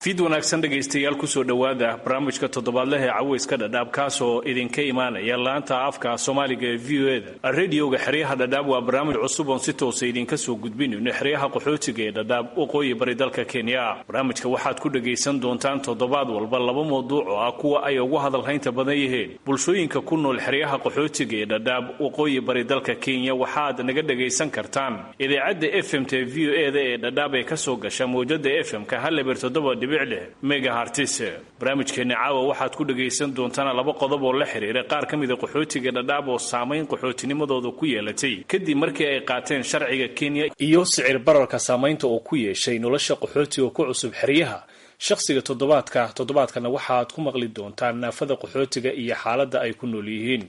fiid wanaagsan dhegaystayaal kusoo dhowaada barnaamijka toddobaadleh ee caweyska dhadhaab kaasoo idinka imaanaya laanta afka soomaaliga ee v o eda radioga xeryaha dhadhaab waa barnaamij cusub oon si toosa idinka soo gudbinayno xeryaha qaxootiga ee dhadhaab waqooyi bari dalka kenya barnaamijka waxaad ku dhagaysan doontaan toddobaad walba laba mawduuc oo ah kuwa ay ugu hadalhaynta badan yihiin bulshooyinka ku nool xeryaha qaxootiga ee dhadhaab waqooyi bari dalka kenya waxaad naga dhagaysan kartaan idaacadda fmt v o eda ee dhadhaab ee kasoo gasha mawjada fm-ka haleber toddoba megahartis barnaamijkeena caawa waxaad ku dhagaysan doontaan laba qodob oo la xiriira qaar ka mida qaxootiga dhadhaab oo saamayn qaxootinimadooda ku yeelatay kadib markii ay qaateen sharciga kenya iyo sicir bararka saamaynta oo ku yeeshay nolosha qaxootiga ku cusub xeryaha shakhsiga toddobaadka toddobaadkana waxaad ku maqli doontaan naafada qaxootiga iyo xaaladda ay ku nool yihiin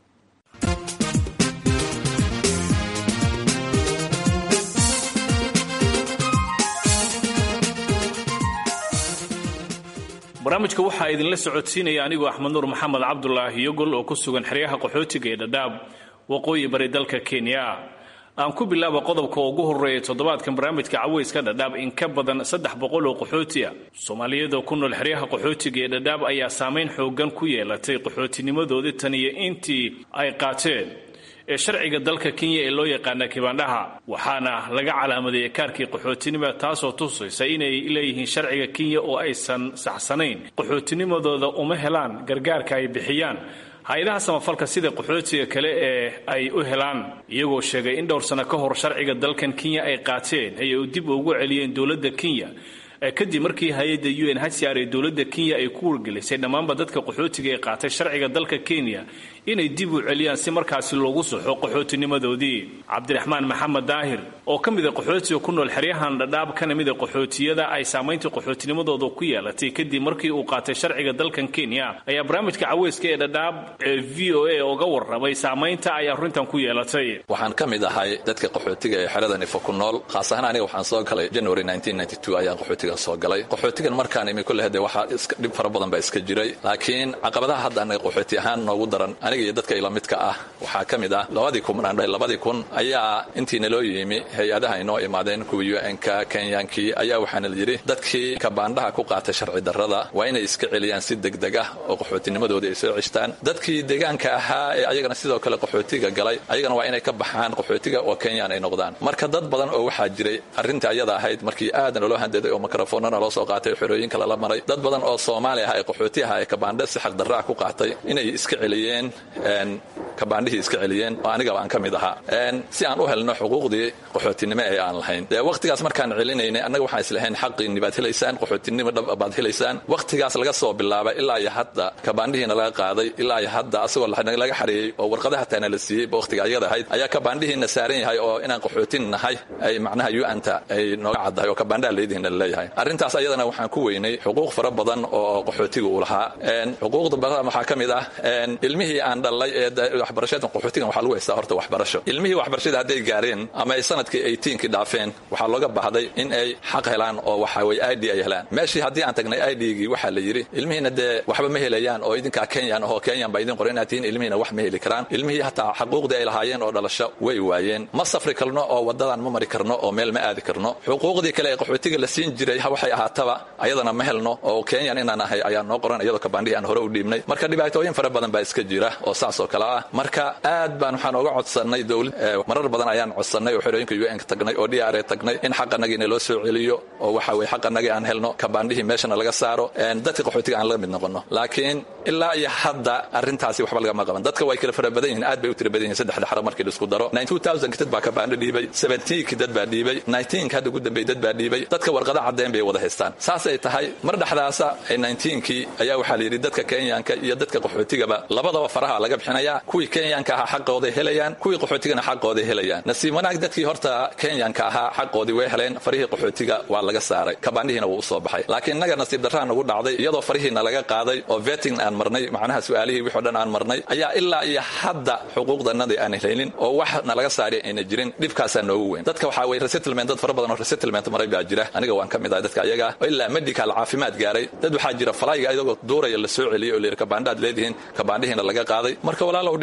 barnaamijka waxaa idinla socodsiinaya anigoo axmed nuur maxamed cabdulaahi yogol oo ku sugan xeryaha qaxootiga ee dhadhaab waqooyi bari dalka kenya aan ku bilaaba qodobka ugu horeeya toddobaadkan barnaamijka caweyska dhadhaab in ka badan saddex boqol oo qaxooti ah soomaaliyada ku nool xeryaha qaxootiga ee dhadhaab ayaa saamayn xoogan ku yeelatay qaxootinimadoodii tan iyo intii ay qaateen ee sharciga dalka kenya ee loo yaqaana kibaandhaha waxaana laga calaamadeeyay kaarkii qaxootinima taasoo tusaysa inay leeyihiin sharciga kenya oo aysan saxsanayn qaxootinimadooda uma helaan gargaarka ay bixiyaan hay-adaha samafalka sida qaxootiga kale ee ay u helaan iyagoo sheegay in dhowr sano ka hor sharciga dalkan kenya ay qaateen ayay u dib ugu celiyeen dowladda kenya kadib markii hay-adda u n hcr ee dowladda kenya ay ku wargelisay dhammaanba dadka qaxootiga ee qaatay sharciga dalka kenya inay dib u celiyaan si markaasi loogu soxo qaxootinimadoodii cabdiraxmaan maxamed daahir oo ka mida qaxootiga ku nool xeryahan dhadhaab kana mida qaxootiyada ay saamaynta qaxootinimadooda ku yeelatay kadib markii uu qaatay sharciga dalkan kenya ayaa barnaamijka caweyska ee dhadhaab ee v o a uga warramay saamaynta ay arrintan ku yeelatay waxaan ka mid ahay dadka qaxootiga ee xerada nifo ku nool khaas ahaan aniga waxaan soo galay january ayaan qaxootiga soo galay qaxootigan markaan imi kulle hade waxaa dhib fara badan baa iska jiray laakiin caqabadaha hadda anaga qaxooti ahaan noogu daran aniga iyo dadka ila midka ah waxaa ka mid ah labadii kun aan dhahay labadii kun ayaa intii naloo yimi hay-adaha inoo imaadeen kuwii un-ka kenyaankii ayaa waxaana la yidhi dadkii kabaandhaha ku qaatay sharci darrada waa inay iska celiyaan si degdeg ah oo qaxootinimadooda ay soo ceshtaan dadkii deegaanka ahaa ee ayagana sidoo kale qaxootiga galay ayagana waa inay ka baxaan qaxootiga oo kenyaan ay noqdaan marka dad badan oo waxaa jiray arrinta ayada ahayd markii aad naloo handaday oo mikrofoonana loo soo qaatay xerooyinka lala maray dad badan oo soomaali ah ee qaxooti aha ee kabaandhe si xaq darraa ku qaatay inay iska celiyeen kabaandhihii iska celiyeen oo anigaba aan ka mid ahaa si aan u helno xuquuqdii qaxootinimo ee aan lahayn dee wakhtigaas markaan celinaynay annaga waxaan islahayn xaqiinni baad helaysaan qaxootinimo dhab baad helaysaan wakhtigaas laga soo bilaabay ilaa iyo hadda kabaandhihiina laga qaaday ilaa iyo hadda asagoo laga xareeyey oo warqadaha taana la siiyey wakhtiga ayada ahayd ayaa kabaandhihiina saaran yahay oo inaan qaxootin nahay ay macnaha u-anta ay nooga caddahay oo kabaandhaha leedihiina laleeyahay arrintaas ayadana waxaan ku weynay xuquuq fara badan oo qaxootiga uu lahaa xuquuqda badan waxaa ka mid ah ilmihii aan dhalay ee waxbarashada qaxootigan waxaa lagu haystaa horta waxbarasho ilmihii waxbarashada hadday gaareen ama ay sanadkii eighteenkii dhaafeen waxaa looga baahday in ay xaq helaan oo waxa weye i d ay helaan meeshii haddii aan tagnay i d-gii waxaa la yidhi ilmihiina dee waxba ma helayaan oo idinkaa kenyan ahoo kenyan baa idin qoran inaad tihiin ilmihiina wax ma heli karaan ilmihii hataa xaquuqdii ay lahaayeen oo dhalasho way waayeen ma safri karno oo waddadan ma mari karno oo meel ma aadi karno xuquuqdii kale ee qaxootiga la siin jiray waxay ahaataba ayadana ma helno oo kenyan inaan ahay ayaa noo qoran iyadoo kabaandhihii aan hore u dhiibnay marka dhibaatooyin fara badan baa iska jira oo saas oo kale ah marka aad baan waxaan oga codsannay dowlad marar badan ayaan codsannay oo xerooyinka un ka tagnay oo d r a tagnay in xaqanagiina loo soo celiyo oo waxa weye xaqanagii aan helno kabaandhihii meeshana laga saaro dadka qaxootiga aan laga mid noqono laakiin ilaa iyo hadda arrintaasi waxba lagama qaban dadka way kala fara badan yihiin aad bay u tira badan yihin saddexda xaro markii laisku daro ki dad baa kabaandho dhiibay ki dad baa dhiibay ka hadda ugu dambeey dad baa dhiibay dadka warqada caddeen bay wada haystaan saasay tahay mar dhexdaasa kii ayaa waxaa la yidhi dadka kenyanka iyo dadka qaxootigaba labadaba faraha laga bixinayaa kuwii kenyanka ahaa xaqooday helayaan kuwii qaxootigana xaqooday helayaan nasiib wanaag dadkii horta kenyanka ahaa xaqoodii way heleen farihii qaxootiga waa laga saaray kabaandhihiina wuu usoo baxay laakiin innaga nasiib darraa nagu dhacday iyadoo farihiina laga qaaday oo veting aan marnay macnaha su-aalihii wixoo dhan aan marnay ayaa ilaa iyo hadda xuquuqdanadii aan helin oo wax nalaga saari ayna jirin dhibkaasaa noogu weyn dadka waxaa weye resettlement dad fara badan oo resettlement maray baa jira aniga waan ka mid ahay dadka ayaga oo ilaa medical caafimaad gaaray dad waxaa jira falayga ayagoo duuraya la soo celiyey oo la yidhi kabaandhaad leedihiin kabaandhihiina laga qaaday marka walaalow dhib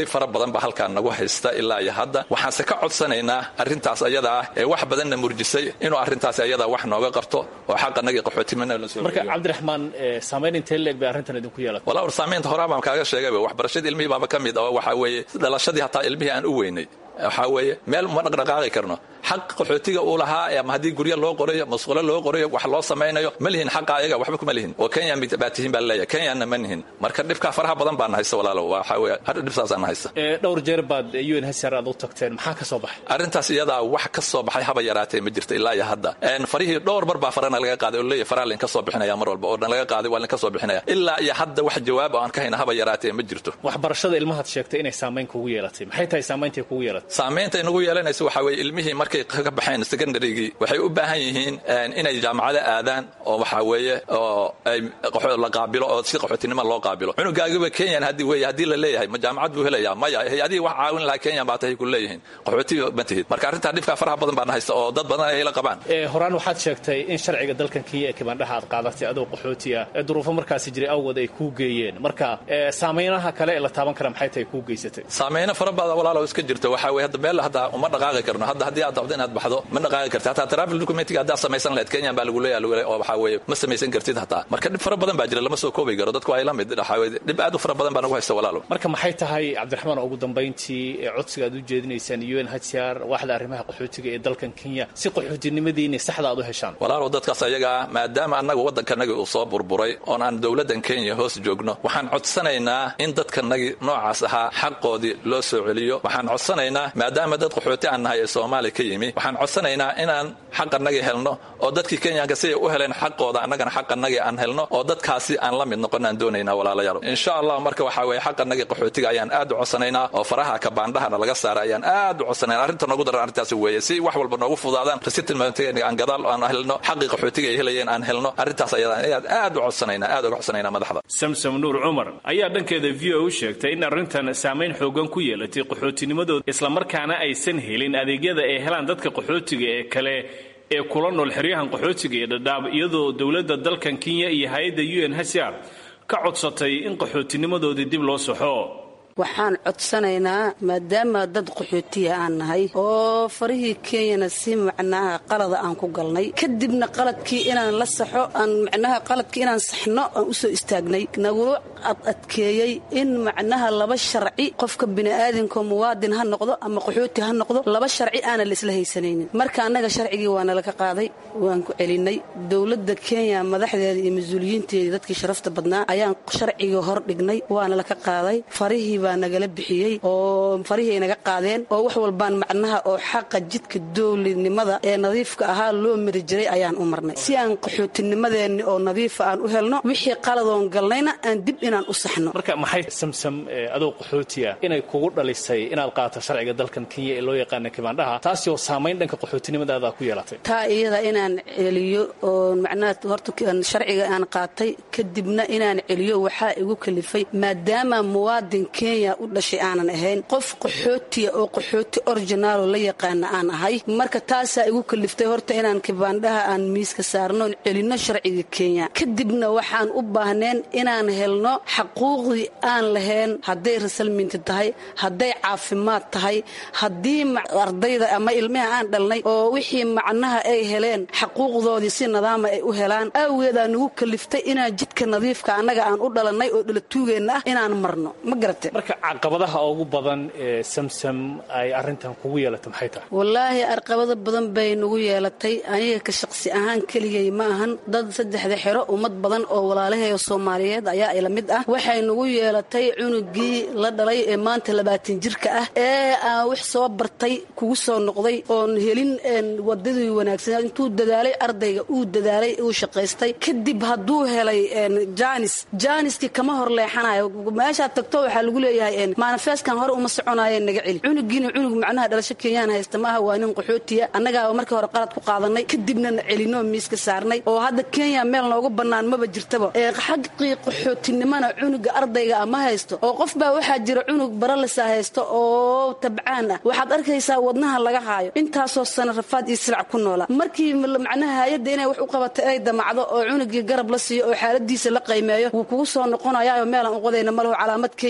fara badan ba halkaan nagu haysta ilaa iyo hadda waxaanse ka codsanaynaa arrintaas ayada ah ee wax badanna murjisay inuu arrintaas ayada wax nooga qabto oo xaqanagii qaxootimana la soo marka cabdiraxmaan saamayn intee leeg bay arrintan idinku yeelatay walaa war saamaynta horaa baan kaaga sheegayba waxbarashadii ilmihii baaba ka mid oo waxaa weeye dhalashadii hataa ilmihii aan u weynay waxaa weeye meel ma dhaqdhaqaaqi karno xaq qaxootiga uu lahaa ama haddii guryo loo qorayo masquulo loo qorayo wax loo samaynayo ma lihin xaqa ayaga waxba kuma lihin oo kenya baa tihiin baa leeyahay kenyana ma nihin marka dhibkaa faraha badan baana haysta walaalo waxaa weeye hadha dhibsaasana haysta dhowr jeer baad un hsr aad u tagteen maxaa ka soo baxay arrintaas iyadaa wax ka soo baxay haba yaraatee ma jirta ilaa iyo hadda farihii dhowr mar baa farana laga qaaday oo leeyahay faraha lainka soo bixinaya mar walba oo dhan laga qaaday waa lainka soo bixinaya ilaa iyo hadda wax jawaab oo aan ka hayna haba yaraatee ma jirto waxbarashada ilmahaad sheegtay inay saamayn kugu yeelatay maxay tahay saameyntay kugu yeelatay saamaynta inagu yeelanaysa waxaa weeye ilmihii markay ka baxeen secondarygii waxay u baahan yihiin inay jaamacado aadaan oo waxaa weeye oo ay la qaabilo oo si qaxootinimo loo qaabilo cunugaagiba kenyan haddii weeye haddii la leeyahay ma jaamacad buu helaya maya hay-adihii wax caawin lahaa kenyan baa tahay ku leeyihiin qaxootiga ma tihid marka arrintaa dhibkaa faraha badan baana haysta oo dad badan ay la qabaan horaan waxaad sheegtay in sharciga dalkan kenya ee kibandhaha aad qaadatay adoo qaxooti ah ee duruufo markaasi jiray awgood ay kuu geeyeen marka saameynaha kale ee la taaban kara maxay tahay kuu geysatay saameyno fara badan walaalo iska jirta waxaa weye hadda meel hadda uma dhaqaaqi karno hadda haddii aad dabdo inaad baxdo ma dhaqaaqi karti hataa travel documentiga haddaad samaysan lahayd kenyan baa lagu leeyahay oo waxaa weeye ma samaysan kartid hataa marka dhib fara badan baa jira lama soo koobi karo dadku ay la mid waxaa weye dhib aad u fara badan baa nagu haysta walaalo marka maxay tahay cabdiraxmaan ugu dambayntii ee codsiga aad u jeedinaysaan un hcr waaxda arrimaha qaxootiga ee dalkan kenya si qaxootinimadiini saxda aad u heshaan walaalow dadkaas ayagaa maadaama annaga waddankanagii uu soo burburay oon aan dowladdan kenya hoos joogno waxaan codsanaynaa in dadkanagii noocaas ahaa xaqoodii loo soo celiyo waxaan codsanaynaa maadaama dad qaxooti aan nahay ee soomaaliya ka yimi waxaan codsanaynaa inaan xaqanagii helno oo dadkii kenyanka siday u heleen xaqooda annagana xaqanagii aan helno oo dadkaasi aan la mid noqonaan doonaynaa walaalayaal insha allah marka waxaa weeye xaqanagii qaxootiga ayaan aad u codsanaynaa oo faraha kabaandhahana laga saara ayaan aad u codsanaynaa arrinta noogu daran arrintaasi weeye si wax walba noogu fudaadaan resettlement aan gadaal aan helno xaqii qaxootiga ay helayeen aan helno arrintaas ayaan aad u codsanaynaa aad uga codsanaynaa madaxda samsom nuur cumar ayaa dhankeeda v o u sheegtay in arrintan saamayn xoogan ku yeelatay qaxootinimadooda islamarkaana aysan helin adeegyada ay helaan dadka qaxootiga ee kale ee kula nool xeryahan qaxootiga ee dhadhaab iyadoo dowladda dalkan kenya iyo hay-adda un hcr ka codsatay in qaxootinimadoodii dib loo saxo waxaan codsanaynaa maadaama dad qaxootiya aan nahay oo farihii kenyana si macnaha qalada aan ku galnay kadibna qaladkii inaan la saxo aan macnaha qaladkii inaan saxno aan u soo istaagnay nagula adadkeeyey in macnaha laba sharci qofka bini'aadinka muwaadin ha noqdo ama qaxooti ha noqdo laba sharci aanan la isla haysanaynin marka annaga sharcigii waa nalaka qaaday waan ku celinay dowladda kenya madaxdeeda iyo mas-uuliyiinteedii dadkii sharafta badnaa ayaan sharcigii hor dhignay waana laka qaaday farihii baa nagala bixiyey oo farihii ay naga qaadeen oo wax walbaan macnaha oo xaqa jidka dowladnimada ee nadiifka ahaa loo mari jiray ayaan u marnay si aan qaxootinimadeenni oo nadiifa aan u helno wixii qaladoon galnayna aan dib inaan u saxno marka maxay samsam adoo qaxootiya inay kugu dhalisay inaad qaato sharciga dalkan kenya ee loo yaqaana kibaandhaha taasi oo saamayn dhanka qaxootinimadaada ku yeelatay taa iyada inaan celiyo oo macnaha horta sharciga aan qaatay kadibna inaan celiyo waxaa igu kalifay maadaama muwaadin kenya u dhashay aanan ahayn qof qaxootiya oo qaxooti originaalo la yaqaana aan ahay marka taasaa igu kaliftay horta inaan kibaandhaha aan miiska saarnoon celinno sharciga kenya kadibna waxaan u baahneen inaan helno xaquuqdii aan lahayn hadday rasalminti tahay hadday caafimaad tahay haddii ardayda ama ilmaha aan dhalnay oo wixii macnaha ay heleen xaquuqdoodii si nadaama ay u helaan awgeedaa nagu kaliftay inaan jidka nadiifka annaga aan u dhalannay oo dhalatuugeenna ah inaan marno ma garate marka caqabadaha ugu badan ee samsam ay arrintan kugu yeelatay maxay tahay wallaahi arqabado badan bay nagu yeelatay aniga ka shaqsi ahaan keligay ma ahan dad saddexda xero ummad badan oo walaalaheeda soomaaliyeed ayaa ila mid ah waxay nagu yeelatay cunugii la dhalay ee maanta labaatan jirka ah ee aan wax soo bartay kugu soo noqday oon helin wadadii wanaagsan intuu dadaalay ardayga uu dadaalay uu shaqaystay kadib hadduu helay jaanis jaaniskii kama hor leexanayo meeshaad tagto waxaa lagu leeyahay maanifeeskan hore uma soconaayeen naga celi cunugiina cunug macnaha dhalasho kenyaan haysta ma aha waa nin qaxootiya annagaa markii hore qalad ku qaadanay kadibna na celinoo miiska saarnay oo hadda kenya meel noogu bannaan maba jirtaba xaqii qaxootinimana cunuga ardayga ah ma haysto oo qof baa waxaa jira cunug baralisa haysto oo tabcaan ah waxaad arkaysaa wadnaha laga haayo intaasoo sana rafaad iyo silac ku noola markii macnaha hay-adda inay wax u qabatay ay damacdo oo cunugii garab la siiyo oo xaaladiisa la qaymeeyo wuu kugu soo noqonayaao meelaan u qodayna malaho calaamad kenya ku saaran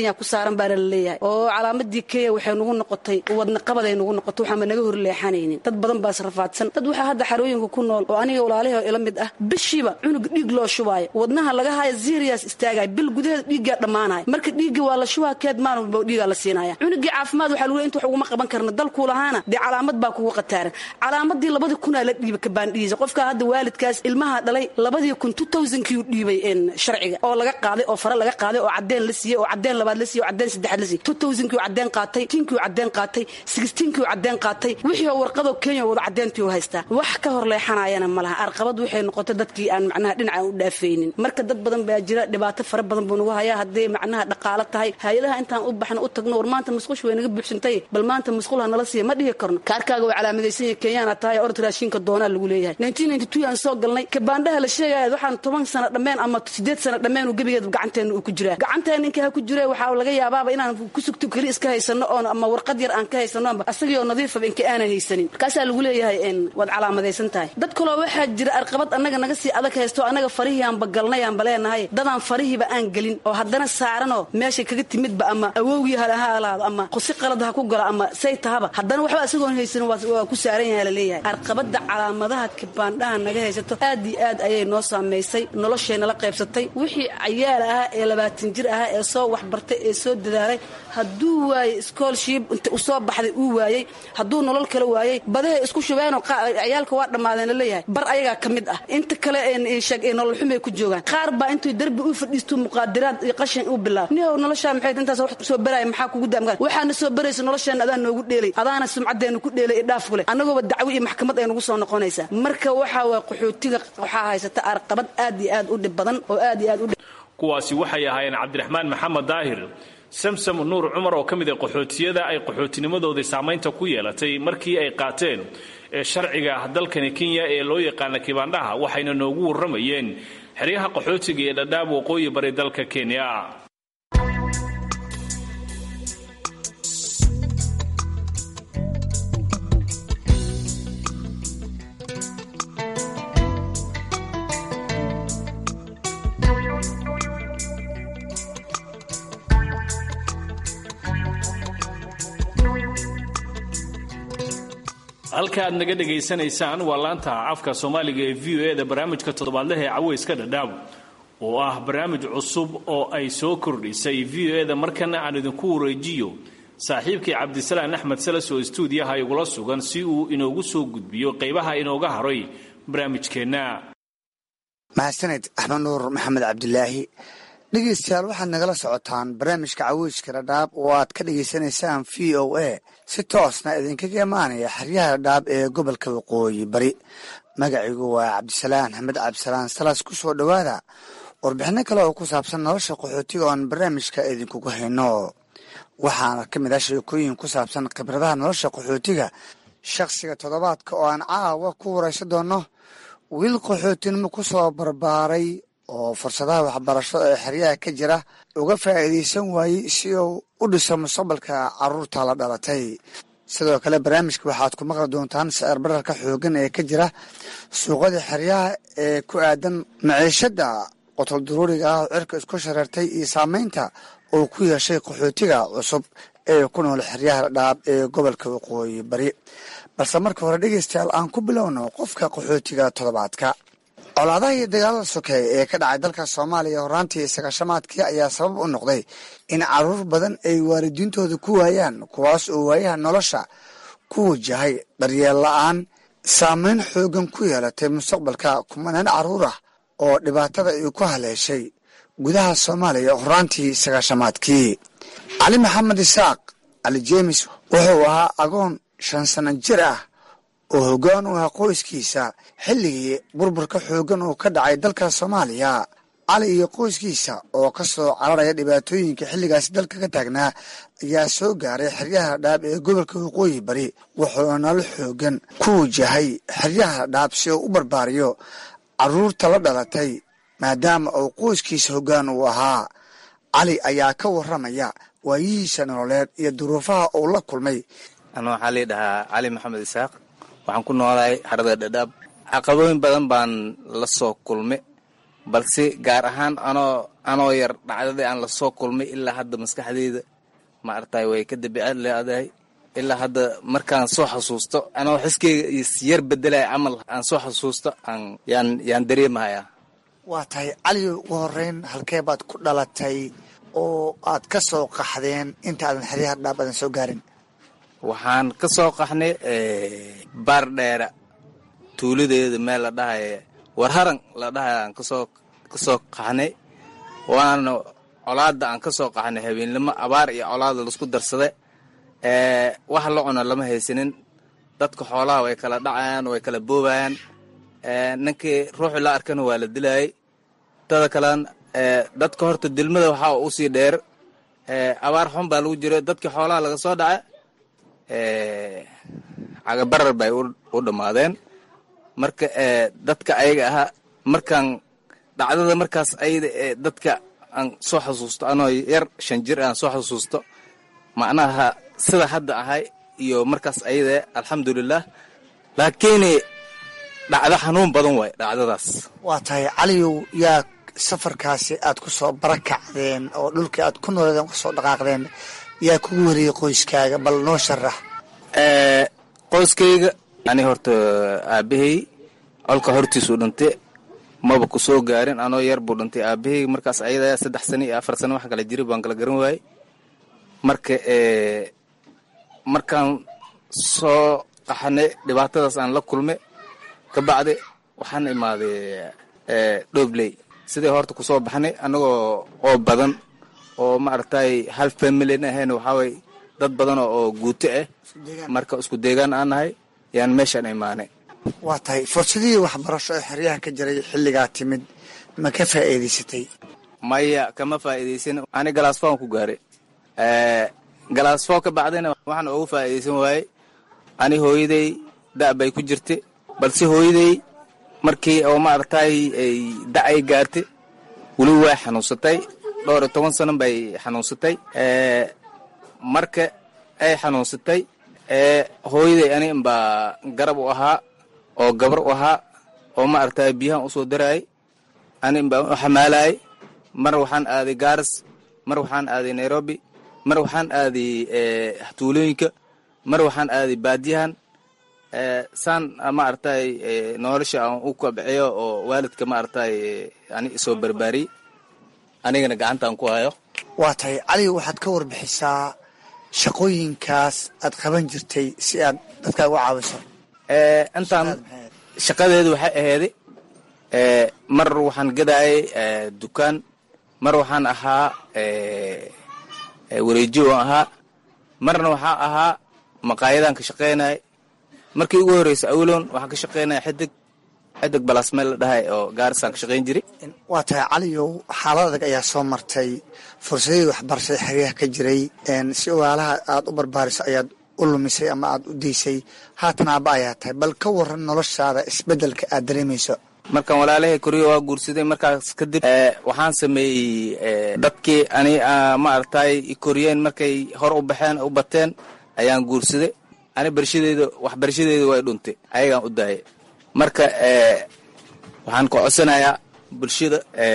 socon baana la leeyahay oo calaamadii kenya waxay nagu noqotay wadnaqabaday nagu noqotay waxaanba naga horleexanaynin dad badan baas rafaadsan dad waxaa hadda xarooyinka ku nool oo aniga walaalahay ila mid ah bishiiba cunug dhiig loo shubaayo wadnaha laga haya zirias istaagaya bil gudaheeda dhiiggaa dhammaanaya marka dhiiggii waa la shubaa keed maalin walba dhiigaa la siinaya cunugii caafimaad waxaa lagu inta wax uguma qaban karna dalkuu lahaana dee calaamad baa kugu qataaran calaamadii labadii kunaa la dhiiba kabaandhiisa qofka hadda waalidkaas ilmaha dhalay labadii kun two thousandkiiu dhiibay sharciga oo laga qaaday oo fare laga qaaday oo cadeen la siiyey oo cadeen labaad la siiyey oo cadeen saddexaad la siiyey two thousandkiiu cadeen qaatay tinkiiu cadeen qaatay sixteenkiiu cadeen qaatay wixii oo warqadoo kenya wada cadeentii u haystaa wax ka hor leexanayana ma laha arqabad waxay noqotay dadkii aan macnaha dhinaca u dhaafaynin marka dad badan baa jira dhibaato fara badan buu nagu hayaa hadday macnaha dhaqaalo tahay hay-adaha intaan u baxno u tagno war maanta musqush way naga buuxsantay bal maanta musqul ha nala siiya ma dhihi karno kaarkaaga waa calaamadaysan yahay kenyaana tahay orod raashinka doonaa lagu leeyahay nineteen ninety two aan soo galnay kabaandhaha la sheegaya waxaan toban sano dhammeen ama sideed sano dhammeen uu gebigeed gacanteena uu ku jiraa gacanteena ninka ha ku jira waxaa laga yaabaaba inaan ku sugto keli iska haysano oon ama warqad yar aan ka haysano amba asagii nadiifaba inka aanan haysanin markaasaa lagu leeyahay waad calaamadaysan tahay dad kaloo waxaa jira arqabad annaga naga sii adag haysto annaga farihii aanba galnay aanba leenahay dadaan farihiiba aan gelin oo haddana saaranoo meeshay kaga timidba ama awowgii ha alaado ama qosi qalad ha ku galo ama say tahaba haddana waxba isagoon haysanin waa ku saaran yaha laleeyahay arqabada calaamadaha kabaandhaha naga haysato aad iyo aad ayay noo saamaysay nolosheynala qaybsatay wixii cayaal ahaa ee labaatan jir ahaa ee soo waxbartay ee soo dadaalay hadduu waayey schoolship inta usoo baxday uu waayey hadduu nolol kale waayey badahay isku shubeenoo ciyaalka waa dhammaadeen laleeyahay bar ayagaa ka mid ah inta kale nolol xumay ku joogaan qaar baa intuu darbi u fadhiisto muqaadiraad iyo qashin uu bilaabo nihow noloshaa maxay intaas wax soo baraya maxaa kugu daamgaan waxaana soo baraysa nolosheena adaa noogu dheelay adaana sumcaddeena ku dheelay i dhaaf kule annagooba dacwo iyo maxkamad ay nagu soo noqonaysaa marka waxaa waa qaxootiga waxaa haysata arqabad aad iyo aad u dhib badan oo aad iyo aad u kuwaasi waxay ahaayeen cabdiraxmaan maxamed daahir samsam nuur cumar oo ka mid a qaxootiyada ay qaxootinimadoodii saamaynta ku yeelatay markii ay qaateen ee sharciga dalkani kenya ee loo yaqaana kibaandhaha waxayna noogu warramayeen xeryaha qaxootiga ee dhadhaab waqooyi bari dalka kenya halka aad naga dhegaysanaysaan waa laanta afka soomaaliga ee v o e da barnaamijka toddobaadlaha ee caweyska dhadhaab oo ah barnaamij cusub oo ay soo kordhisay v o e da markana aan idinku wareejiyo saaxiibkii cabdisalaan axmed salas oo stuudiyaha igula sugan si uu inoogu soo gudbiyo qaybaha inooga haray barnaamijkeenna mahadsaned axmed nuur maxamed cabdilaahi dhegeystayaal waxaad nagala socotaan barnaamijka caweyska dhadhaab oo aad ka dhegaysanaysaan v o a si toosna idinkaga imaanaya xeryaha dhadhaab ee gobolka waqooyi bari magacigu waa cabdisalaan axmed cabdisalaan salas ku soo dhowaada warbixino kale oo ku saabsan nolosha qaxootiga oon barnaamijka idinkugu hayno waxaana ka mid ah sheekooyin ku saabsan khibradaha nolosha qaxootiga shakhsiga toddobaadka oo aan caawa ku waraysan doono wiil qaxootinimo ku soo barbaaray oo fursadaha waxbarasho ee xeryaha ka jira uga faa'iidaysan waayey si uu u dhiso mustaqbalka caruurta la dhalatay sidoo kale barnaamijka waxaad ku maqli doontaan sicir bararka xooggan ee ka jira suuqada xeryaha ee ku aadan maciishadda qotol duruuriga ah oo cirka isku shareertay iyo saameynta uu ku yeeshay qaxootiga cusub ee ku nool xeryaha dhaab ee gobolka waqooyi bari balse marka hore dhegeystayaal aan ku bilowno qofka qaxootiga toddobaadka colaadaha iyo dagaalada sokeeye ee ka dhacay dalka soomaaliya horaantii sagaashamaadkii ayaa sabab u noqday in caruur badan ay waalidiintooda ku waayaan kuwaas oo waayaha nolosha ku wajahay daryeel la-aan saameyn xoogan ku yeelatay mustaqbalka kumanaan caruur ah oo dhibaatada ay ku haleeshay gudaha soomaaliya horaantii sagaashamaadkii cali maxamed isaaq cali jeemis wuxuu ahaa agoon shan sano jir ah oo hoggaan u ah qoyskiisa xilligii burburka xooggan uu ka dhacay dalka soomaaliya cali iyo qoyskiisa oo ka soo cararaya dhibaatooyinka xilligaasi dalka ka taagnaa ayaa soo gaaray xeryaha dhaab ee gobolka waqooyi bari wuxuuna nolol xooggan ku wajahay xeryaha dhaab si uu u barbaariyo caruurta la dhalatay maadaama uu qoyskiisa hoggaan uu ahaa cali ayaa ka warramaya waayihiisa nololeed iyo duruufaha uu la kulmay ana waxaa lii dhahaa cali maxamed isaaq waxaan ku noolahay xerada dhadhaab caqabooyin badan baan la soo kulmay balse gaar ahaan anoo anoo yar dhacdadii aan lasoo kulmay ilaa hadda maskaxdeyda maaragtay way ka dabiicad leedahay ilaa hadda markaan soo xasuusto anoo xiskeyga isyar bedelaya camal aan soo xasuusto aan yaan yaan dareemahayaa waa tahay cali ugu horeyn halkee baad ku dhalatay oo aad ka soo qaxdeen inta aadan xeryaha dhaab aadan soo gaarin waxaan ka soo qaxnay baar dheera tuuladeeda meel la dhahaya warharan la dhahaya aan kasoo kasoo qaxnay waana colaada aan ka soo qaxnay habeennimo abaar iyo colaada laisku darsaday wax la cuna lama haysanin dadka xoolaha way kala dhacayaan way kala boobayaan ninkii ruuxi la arkana waa la dilayay tada kalean dadka horta dilmada waxaa usii dheer abaar xun baa lagu jira dadkii xoolaha laga soo dhaca cagabarar bay u dhammaadeen marka dadka ayaga ahaa markaan dhacdada markaas ayada ee dadka aan soo xasuusto anoo yar shan jir aan soo xasuusto macnaha sida hadda ahay iyo markaas ayada alxamdulilah laakiin dhacdo xanuun badan waay dhacdadaas waa tahay caliyow yaa safarkaasi aad ku soo barakacdeen oo dhulkii aad ku nooleedeen kusoo dhaqaaqdeen yaa kugu wariyey qoyskaaga bal noo sharax qoyskayga ani horta aabahey colka hortiisuu dhintay maba ku soo gaarin anoo yar buu dhintay aabahey markaas ayada saddex sano iyo afar sano wax kala jiri baan kala garan waayey marka markaan soo qaxanay dhibaatadaas aan la kulmay ka bacdi waxaan imaaday dhobley sidai horta kusoo baxnay annagoo oo badan oo maaragtay hal familin ahayn waxaaway dad badan oo guuto ah marka isku deegaan aan nahay yaan meeshaan imaanay waa tahay fursadihii waxbarasho ee xeryaha ka jiray xilligaa timid ma ka faa'iidaysatay maya kama faa'iidaysan ani galaasfoon ku gaaray galaasfoo ka bacdina waxaan ugu faa'iidaysan waayey ani hooyaday da' bay ku jirtay balse hooyaday markii oo maaragtay ay da' ay gaartay weli way xanuunsatay dhowr iyo toban sano bay xanuunsatay marka ay xanuunsatay hooyaday ani inbaa garab u ahaa oo gabar u ahaa oo maaragtay biyahan usoo daraayay ani inbaa u xamaalayay mar waxaan aaday gaaris mar waxaan aaday nairobi mar waxaan aaday tuulooyinka mar waxaan aaday baadiyahan saan maaragtay nolosha aan u kabciyo oo waalidka maaragtay ani isoo barbaariyey anigana gacantaan ku hayo waa tahay cali waxaad ka warbixisaa shaqooyinkaas aad qaban jirtay si aad dadka uga caawiso intaan shaqadeedu waxay aheyday mar waxaan gadaayay dukaan mar waxaan ahaa wareejiyo aan ahaa marna waxaa ahaa maqaayadaan ka shaqaynay markii ugu horreysa awloon waxaan ka shaqaynaya xidig xidig balasmeel la dhahay oo gaarisaan ka shaqayn jiray waa tahay caliyow xaalad adag ayaa soo martay fursadihii waxbarashada xeryaha ka jiray si ogaalaha aad u barbaariso ayaad u lumisay ama aad u daysay haatan aaba ayaa tahay bal ka waran noloshaada isbeddelka aad dareemayso markaan walaalahay koriyo waa guursaday markaas kadib waxaan sameeyey dadkii ani maaragtay koriyeen markay hor u baxeen u bateen ayaan guursaday ani barshadeeda waxbarashadeeda way dhuntay ayagaan u daayay marka waxaan ka codsanayaa bulshada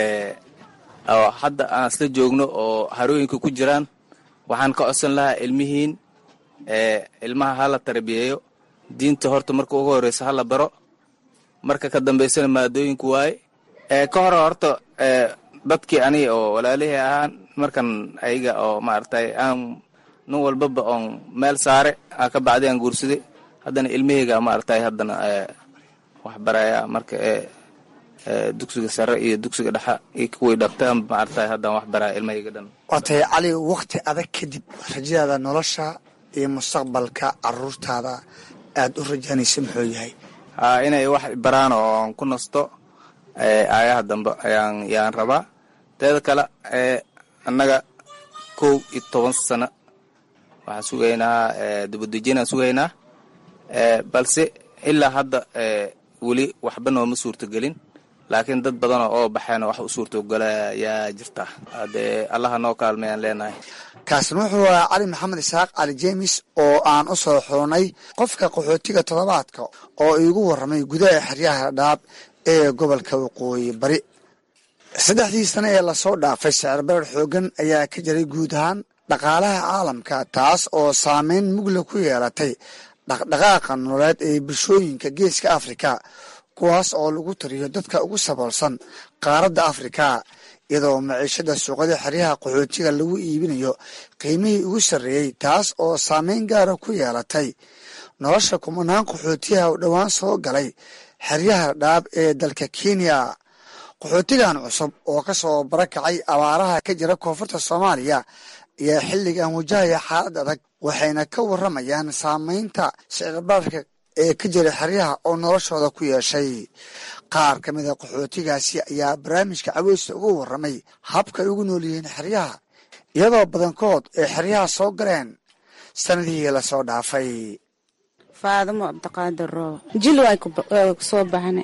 oo hadda aan isla joogno oo harooyinka ku jiraan waxaan ka codsan lahaa ilmihiin ilmaha hala tarbiyeeyo diinta horta marka ugu horeysa hala baro marka ka dambaysana maadooyinku waaye ka hore horta dadkii aniga oo walaalihii ahaan markan ayaga oo maaragtay aan nin walbaba oon meel saare aa ka bacday aan guursaday haddana ilmaheyga maaragtay haddana waxbaraya marka dugsiga sare iyo dugsiga dhexa iyo kuwii dhabta maaragtay haddaan waxbaraya ilmaheyga dhan waa tahay cali wakti adag kadib rajadaada nolosha iyo mustaqbalka caruurtaada aad u rajaanaysa muxuu yahay haa inay wax baraan oon ku nasto aayaha dambe ayaan yaan rabaa teeda kale annaga kow iyo toban sano waxaan sugaynaa dibadejinaan sugaynaa balse ilaa hadda weli waxba nooma suurtagelin laakiin dad badanoo oo baxeena wax u suurtogala yaa jirta hadee allaha noo kaalmayaan leenahay kaasina wuxuu ahaa cali maxamed isaaq cali jeemis oo aan u soo xoonay qofka qaxootiga toddobaadka oo iigu warramay gudaha xeryaha dhaab ee gobolka waqooyi bari saddexdii sane ee lasoo dhaafay sicir barar xoogan ayaa ka jiray guud ahaan dhaqaalaha caalamka taas oo saameyn mugla ku yeelatay dhaqdhaqaaqa nololeed ee bulshooyinka geeska afrika kuwaas oo lagu tariyo dadka ugu saboolsan qaaradda afrika iyadoo maciishada suuqada xeryaha qaxootiga lagu iibinayo qiimihii ugu sarreeyey taas oo saameyn gaara ku yeelatay nolosha kumanaan qaxootiyaha u dhowaan soo galay xeryaha dhaab ee dalka kenya qaxootigan cusub oo ka soo barakacay abaaraha ka jira koonfurta soomaaliya ayaa xilligan wajahaya xaalad adag waxayna ka waramayaan saameynta sicirbaarka ee ka jira xeryaha oo noloshooda ku yeeshay qaar ka mid a qaxootigaasi ayaa barnaamijka caweysta uga waramay habka ay ugu nool yihiin xeryaha iyadoo badankood ay xeryaha soo galeen sanadihii lasoo dhaafay faadamo cabdiqaadir roob jil way kusoo baxna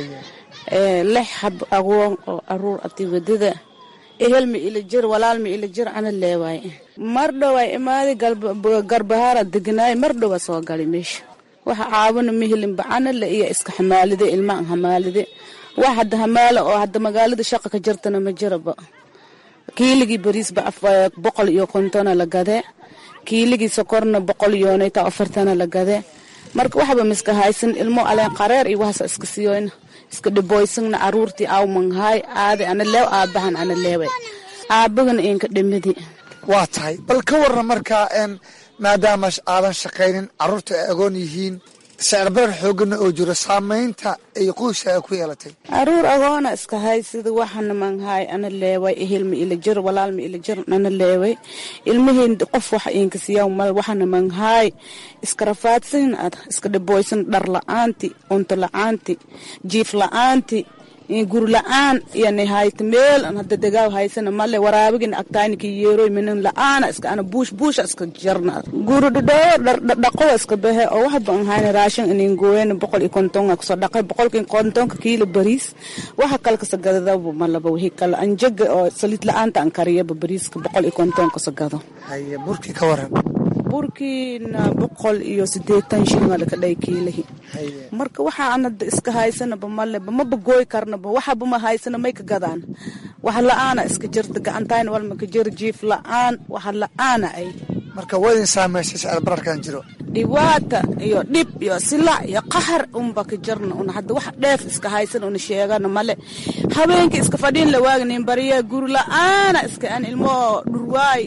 lix hab agoon oo aruur ati wadada ehelma ila jir walaalma ila jir ana leewaay mar dhowaa imaadi garbahaara deganaay mar dhowa soo galay meesha waxa caawina mihilinba anale iyo iska xamaalide ilmaan hamaalide wax hadda hamaala oo hadda magaalada shaqa ka jirtana ma jiraba kiiligii bariisba boqol iyo kontona la gade kiiligii sokorna boqol yoonayta afartana la gade marka waxba miska haysan ilmo aleen qareer iyo waxaasa iska siyoyna iska dhiboysagna aruurtii awmanhaay aade ana leew aabahan ana leewe aabagana inka dhimidi waa tahay bal ka warran markaa maadaama aadan shaqaynin carruurta ay agoon yihiin sicirbarar xoogana oo jiro saamaynta ay qoyska ku yeelatay aruur agoona iska hay sida waxana manhaay ana leeway ehelma ila jir walaalma ila jir ana leeway ilmaheen qof wax inka siyaa mal waxana manhaay iska rafaadsan ad iska dhiboysan dhar la-aanti cunto la-aanti jiif la-aanti guri la-aan yani hayta meel an hadda degaaw haysana male waraabigina agtayniki yeeroy minin la-aana iska ana buush buusha iska jarna guri dhadhoo dhaqowa iska bahe oo waxba an hayna raashin inin gooyana boqol iyo kontonga kusoo dhaqay boqolki kontonka kiilo bariis waxa kale kasa gadadaba malaba wixii kale anjaga oo saliid la-aanta an kariyaba bariiska boqol iyo konton kasa gado haye burkii ka waran burkiina boqol iyo sideetan shilin waa lakadhay kiilahi marka waxa anada iska haysanaba maleba maba gooy karnaba waxaba ma haysana may ka gadaan wax la-aana iska jirta gacantayna walma ka jiro jiif la-aan wax la-aana ay marka waa idin saameysay sicir bararkan jiro dhibaata iyo dhib iyo silac iyo qaxar unba ka jirna un hadda wax dheef iska haysan una sheegana male habeenkii iska fadhiin la waagnin bariya guri la-aana iska an ilmo dhurwaay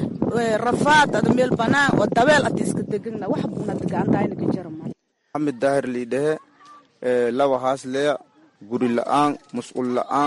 rafaad ada meel banaan oo dabeel ati iska degana wax buna gacantayna ka jira male maxamed daahir liidhehe laba haas leya guri la-aan musqul la-aan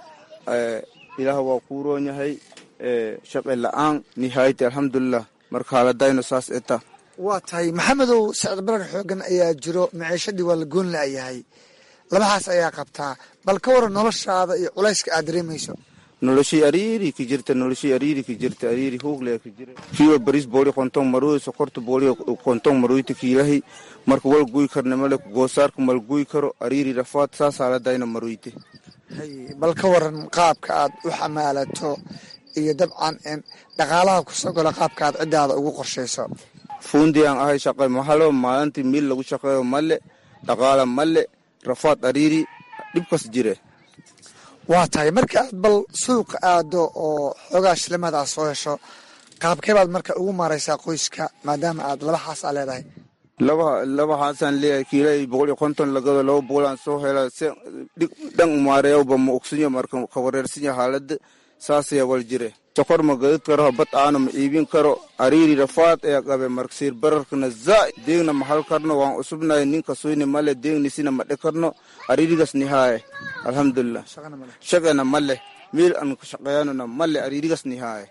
ilaah waa kuu roon yahay shaqe la-aan nihaayati alxamdulilah marka haaladayno saas eta waa tahay maxamedow sicir barar xoogan ayaa jiro maciishadii waa la goon la-yahay labahaas ayaa qabtaa bal ka waran noloshaada iyo culayska aad dareemayso noloshii ariiri ki jirta noloshii ariiri ki jirta ariiri huugle ki jira kiiwa baris booli qontong maruy sokorta booli qontong maruyti kiilahi marka wal guy karne male goosaarka mal guy karo ariiri rafaad saas haaladayna maruyte hay bal ka waran qaabka aad u xamaalato iyo dabcan dhaqaalaha kusoo galo qaabka aad ciddaada ugu qorshayso fuundi aan ahay shaqay mahalo maalintii miil lagu shaqeeyo male dhaqaala male rafaad ariiri dhibkas jire waa tahay marka aad bal suuqa aado oo xoogaa shilimadaa soo hesho qaabkee baad marka ugu maaraysaa qoyska maadaama aad laba xaas aa leedahay laba laba haasaan leeyahay kiila boqol iyo konton lagado laba boqolaan soo hela se dhan umaareeyawba ma ogsinya marka ka wareersinya haalada saasaya wal jire sokor ma gadid karo habad aana ma iibin karo ariiri rafaad ayaa qabe marka siir bararkana zaa'id deegna ma hal karno waan usubnahay ninka suyni male deegnisina ma dhe karno ariirigas nihaaye alxamdulilah shaqena male meel aan ka shaqeeyanona male ariirigas nihaaye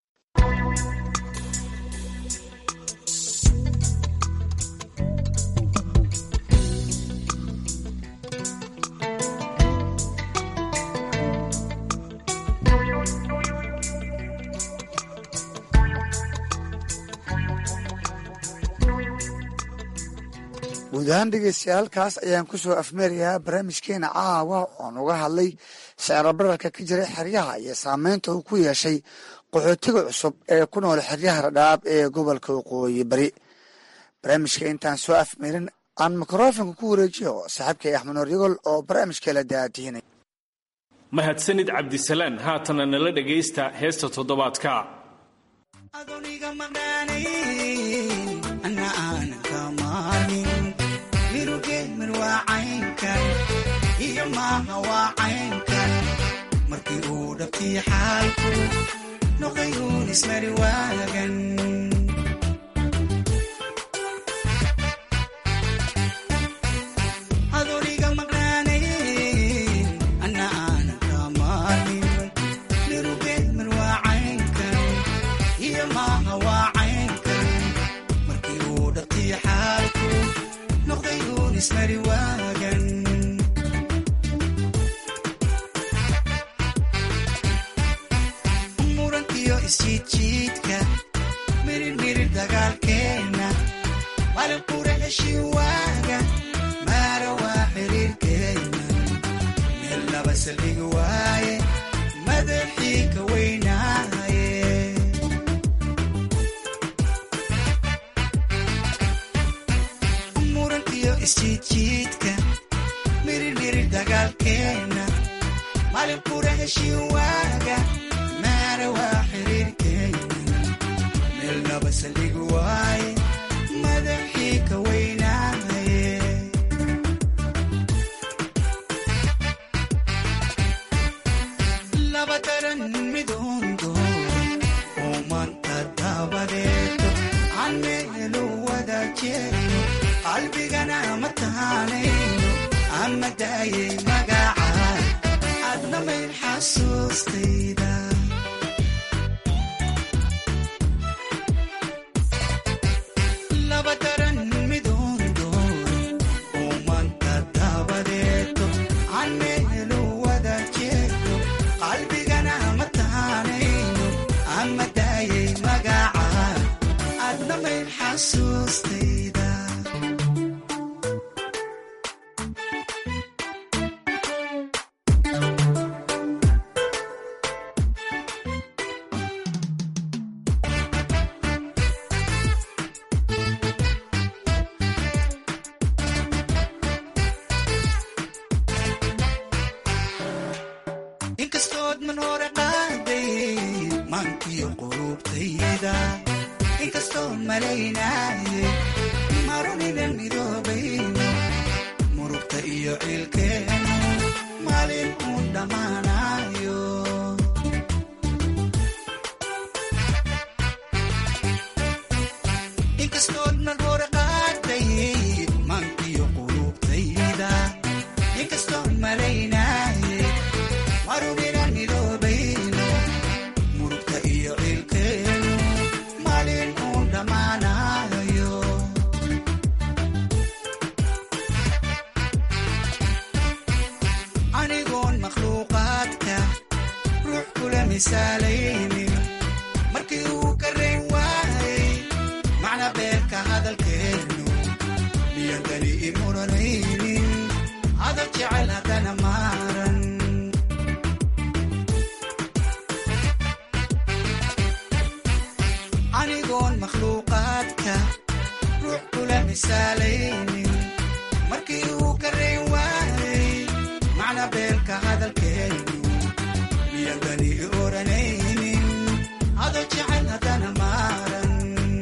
guud ahaan dhegeystayaal halkaas ayaan kusoo afmeerayaa barnaamijkeena caawa oon uga hadlay siciro bararka ka jiray xeryaha iyo saameynta uu ku yeeshay qaxootiga cusub ee ku nool xeryaha radhaab ee gobolka waqooyi bari barnaamijka intaan soo afmeerin aan mikrofonka ku wareejiyo saaxiibkay axmed noor yagol oo barnaamijka la daadihinay mahadsanid cabdisalaan haatana nala dhegaysta heesta toddobaadka markii uu dhabtii xaalku noqday uun ismari waagan adooniga maqnaanayn anna aanan kamaalin mirugeed marwaacaynkan iyo maaha waacaynkan markii uu dhabtii xaalku noqday uun ismari waagan isjiidjiidka mirirmirir dagaalkeenna malin qura heshin waaga maara waa xiriirkeenna meel laba saldhigi waaye madaxii ka weynaaye muran iyo isjiidjiidka mirirmirir dagaalkeenna malin qura heshin waaga maara waa saldhigi waaye madaxii ka weynaaye laba daran midoondo oo maanta dabadeeto aan meelu wada jeeno qalbigana ma taanayno ama daayay magacaa adna mayn xasuustayda markii uu ka reyn waayay macna beerka hadalkeenu miyandani imuranaynin hadal jecel haddana maaran anigoon makhluuqaadka ruux kula misaalaynin markii uu ka reyn waayay macna beerka hadalkeenu miyandani oranaynin hadal jecel haddana maaran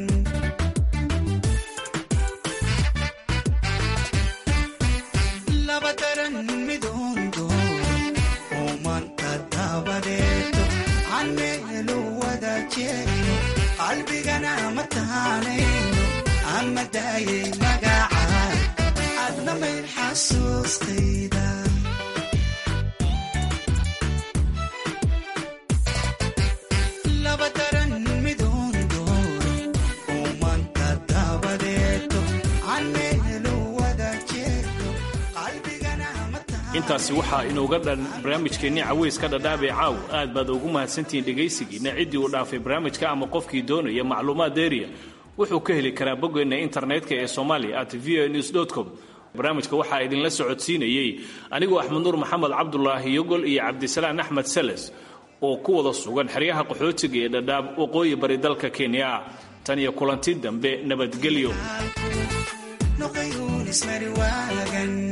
laba daran midoondo oo maanta dabadeeto aan meelu wada jeeno qalbigana ma taanayno ama daayay magaca adna mayn xasuustayda laba daran midoondo oo maanta dabadeeto aan meelu wada jeeto qalbigana ma intaasi waxaa inooga dhan barnaamijkeennii caweyska dhadhaabee caaw aad baad ugu mahadsantihiin dhegaysigiina ciddii uu dhaafay barnaamijka ama qofkii doonaya macluumaad deeriya wuxuu ka heli karaa boggeenna internetka ee somalia at v news com barnaamijka waxaa idinla socodsiinayey anigoo axmed nuur maxamed cabdulaahi yogol iyo cabdisalaan axmed sales oo ku wada sugan xeryaha qaxootiga ee dhadhaab waqooyi bari dalka kenya tan iyo kulanti dambe nabadgelyo noqday uun ismari waagan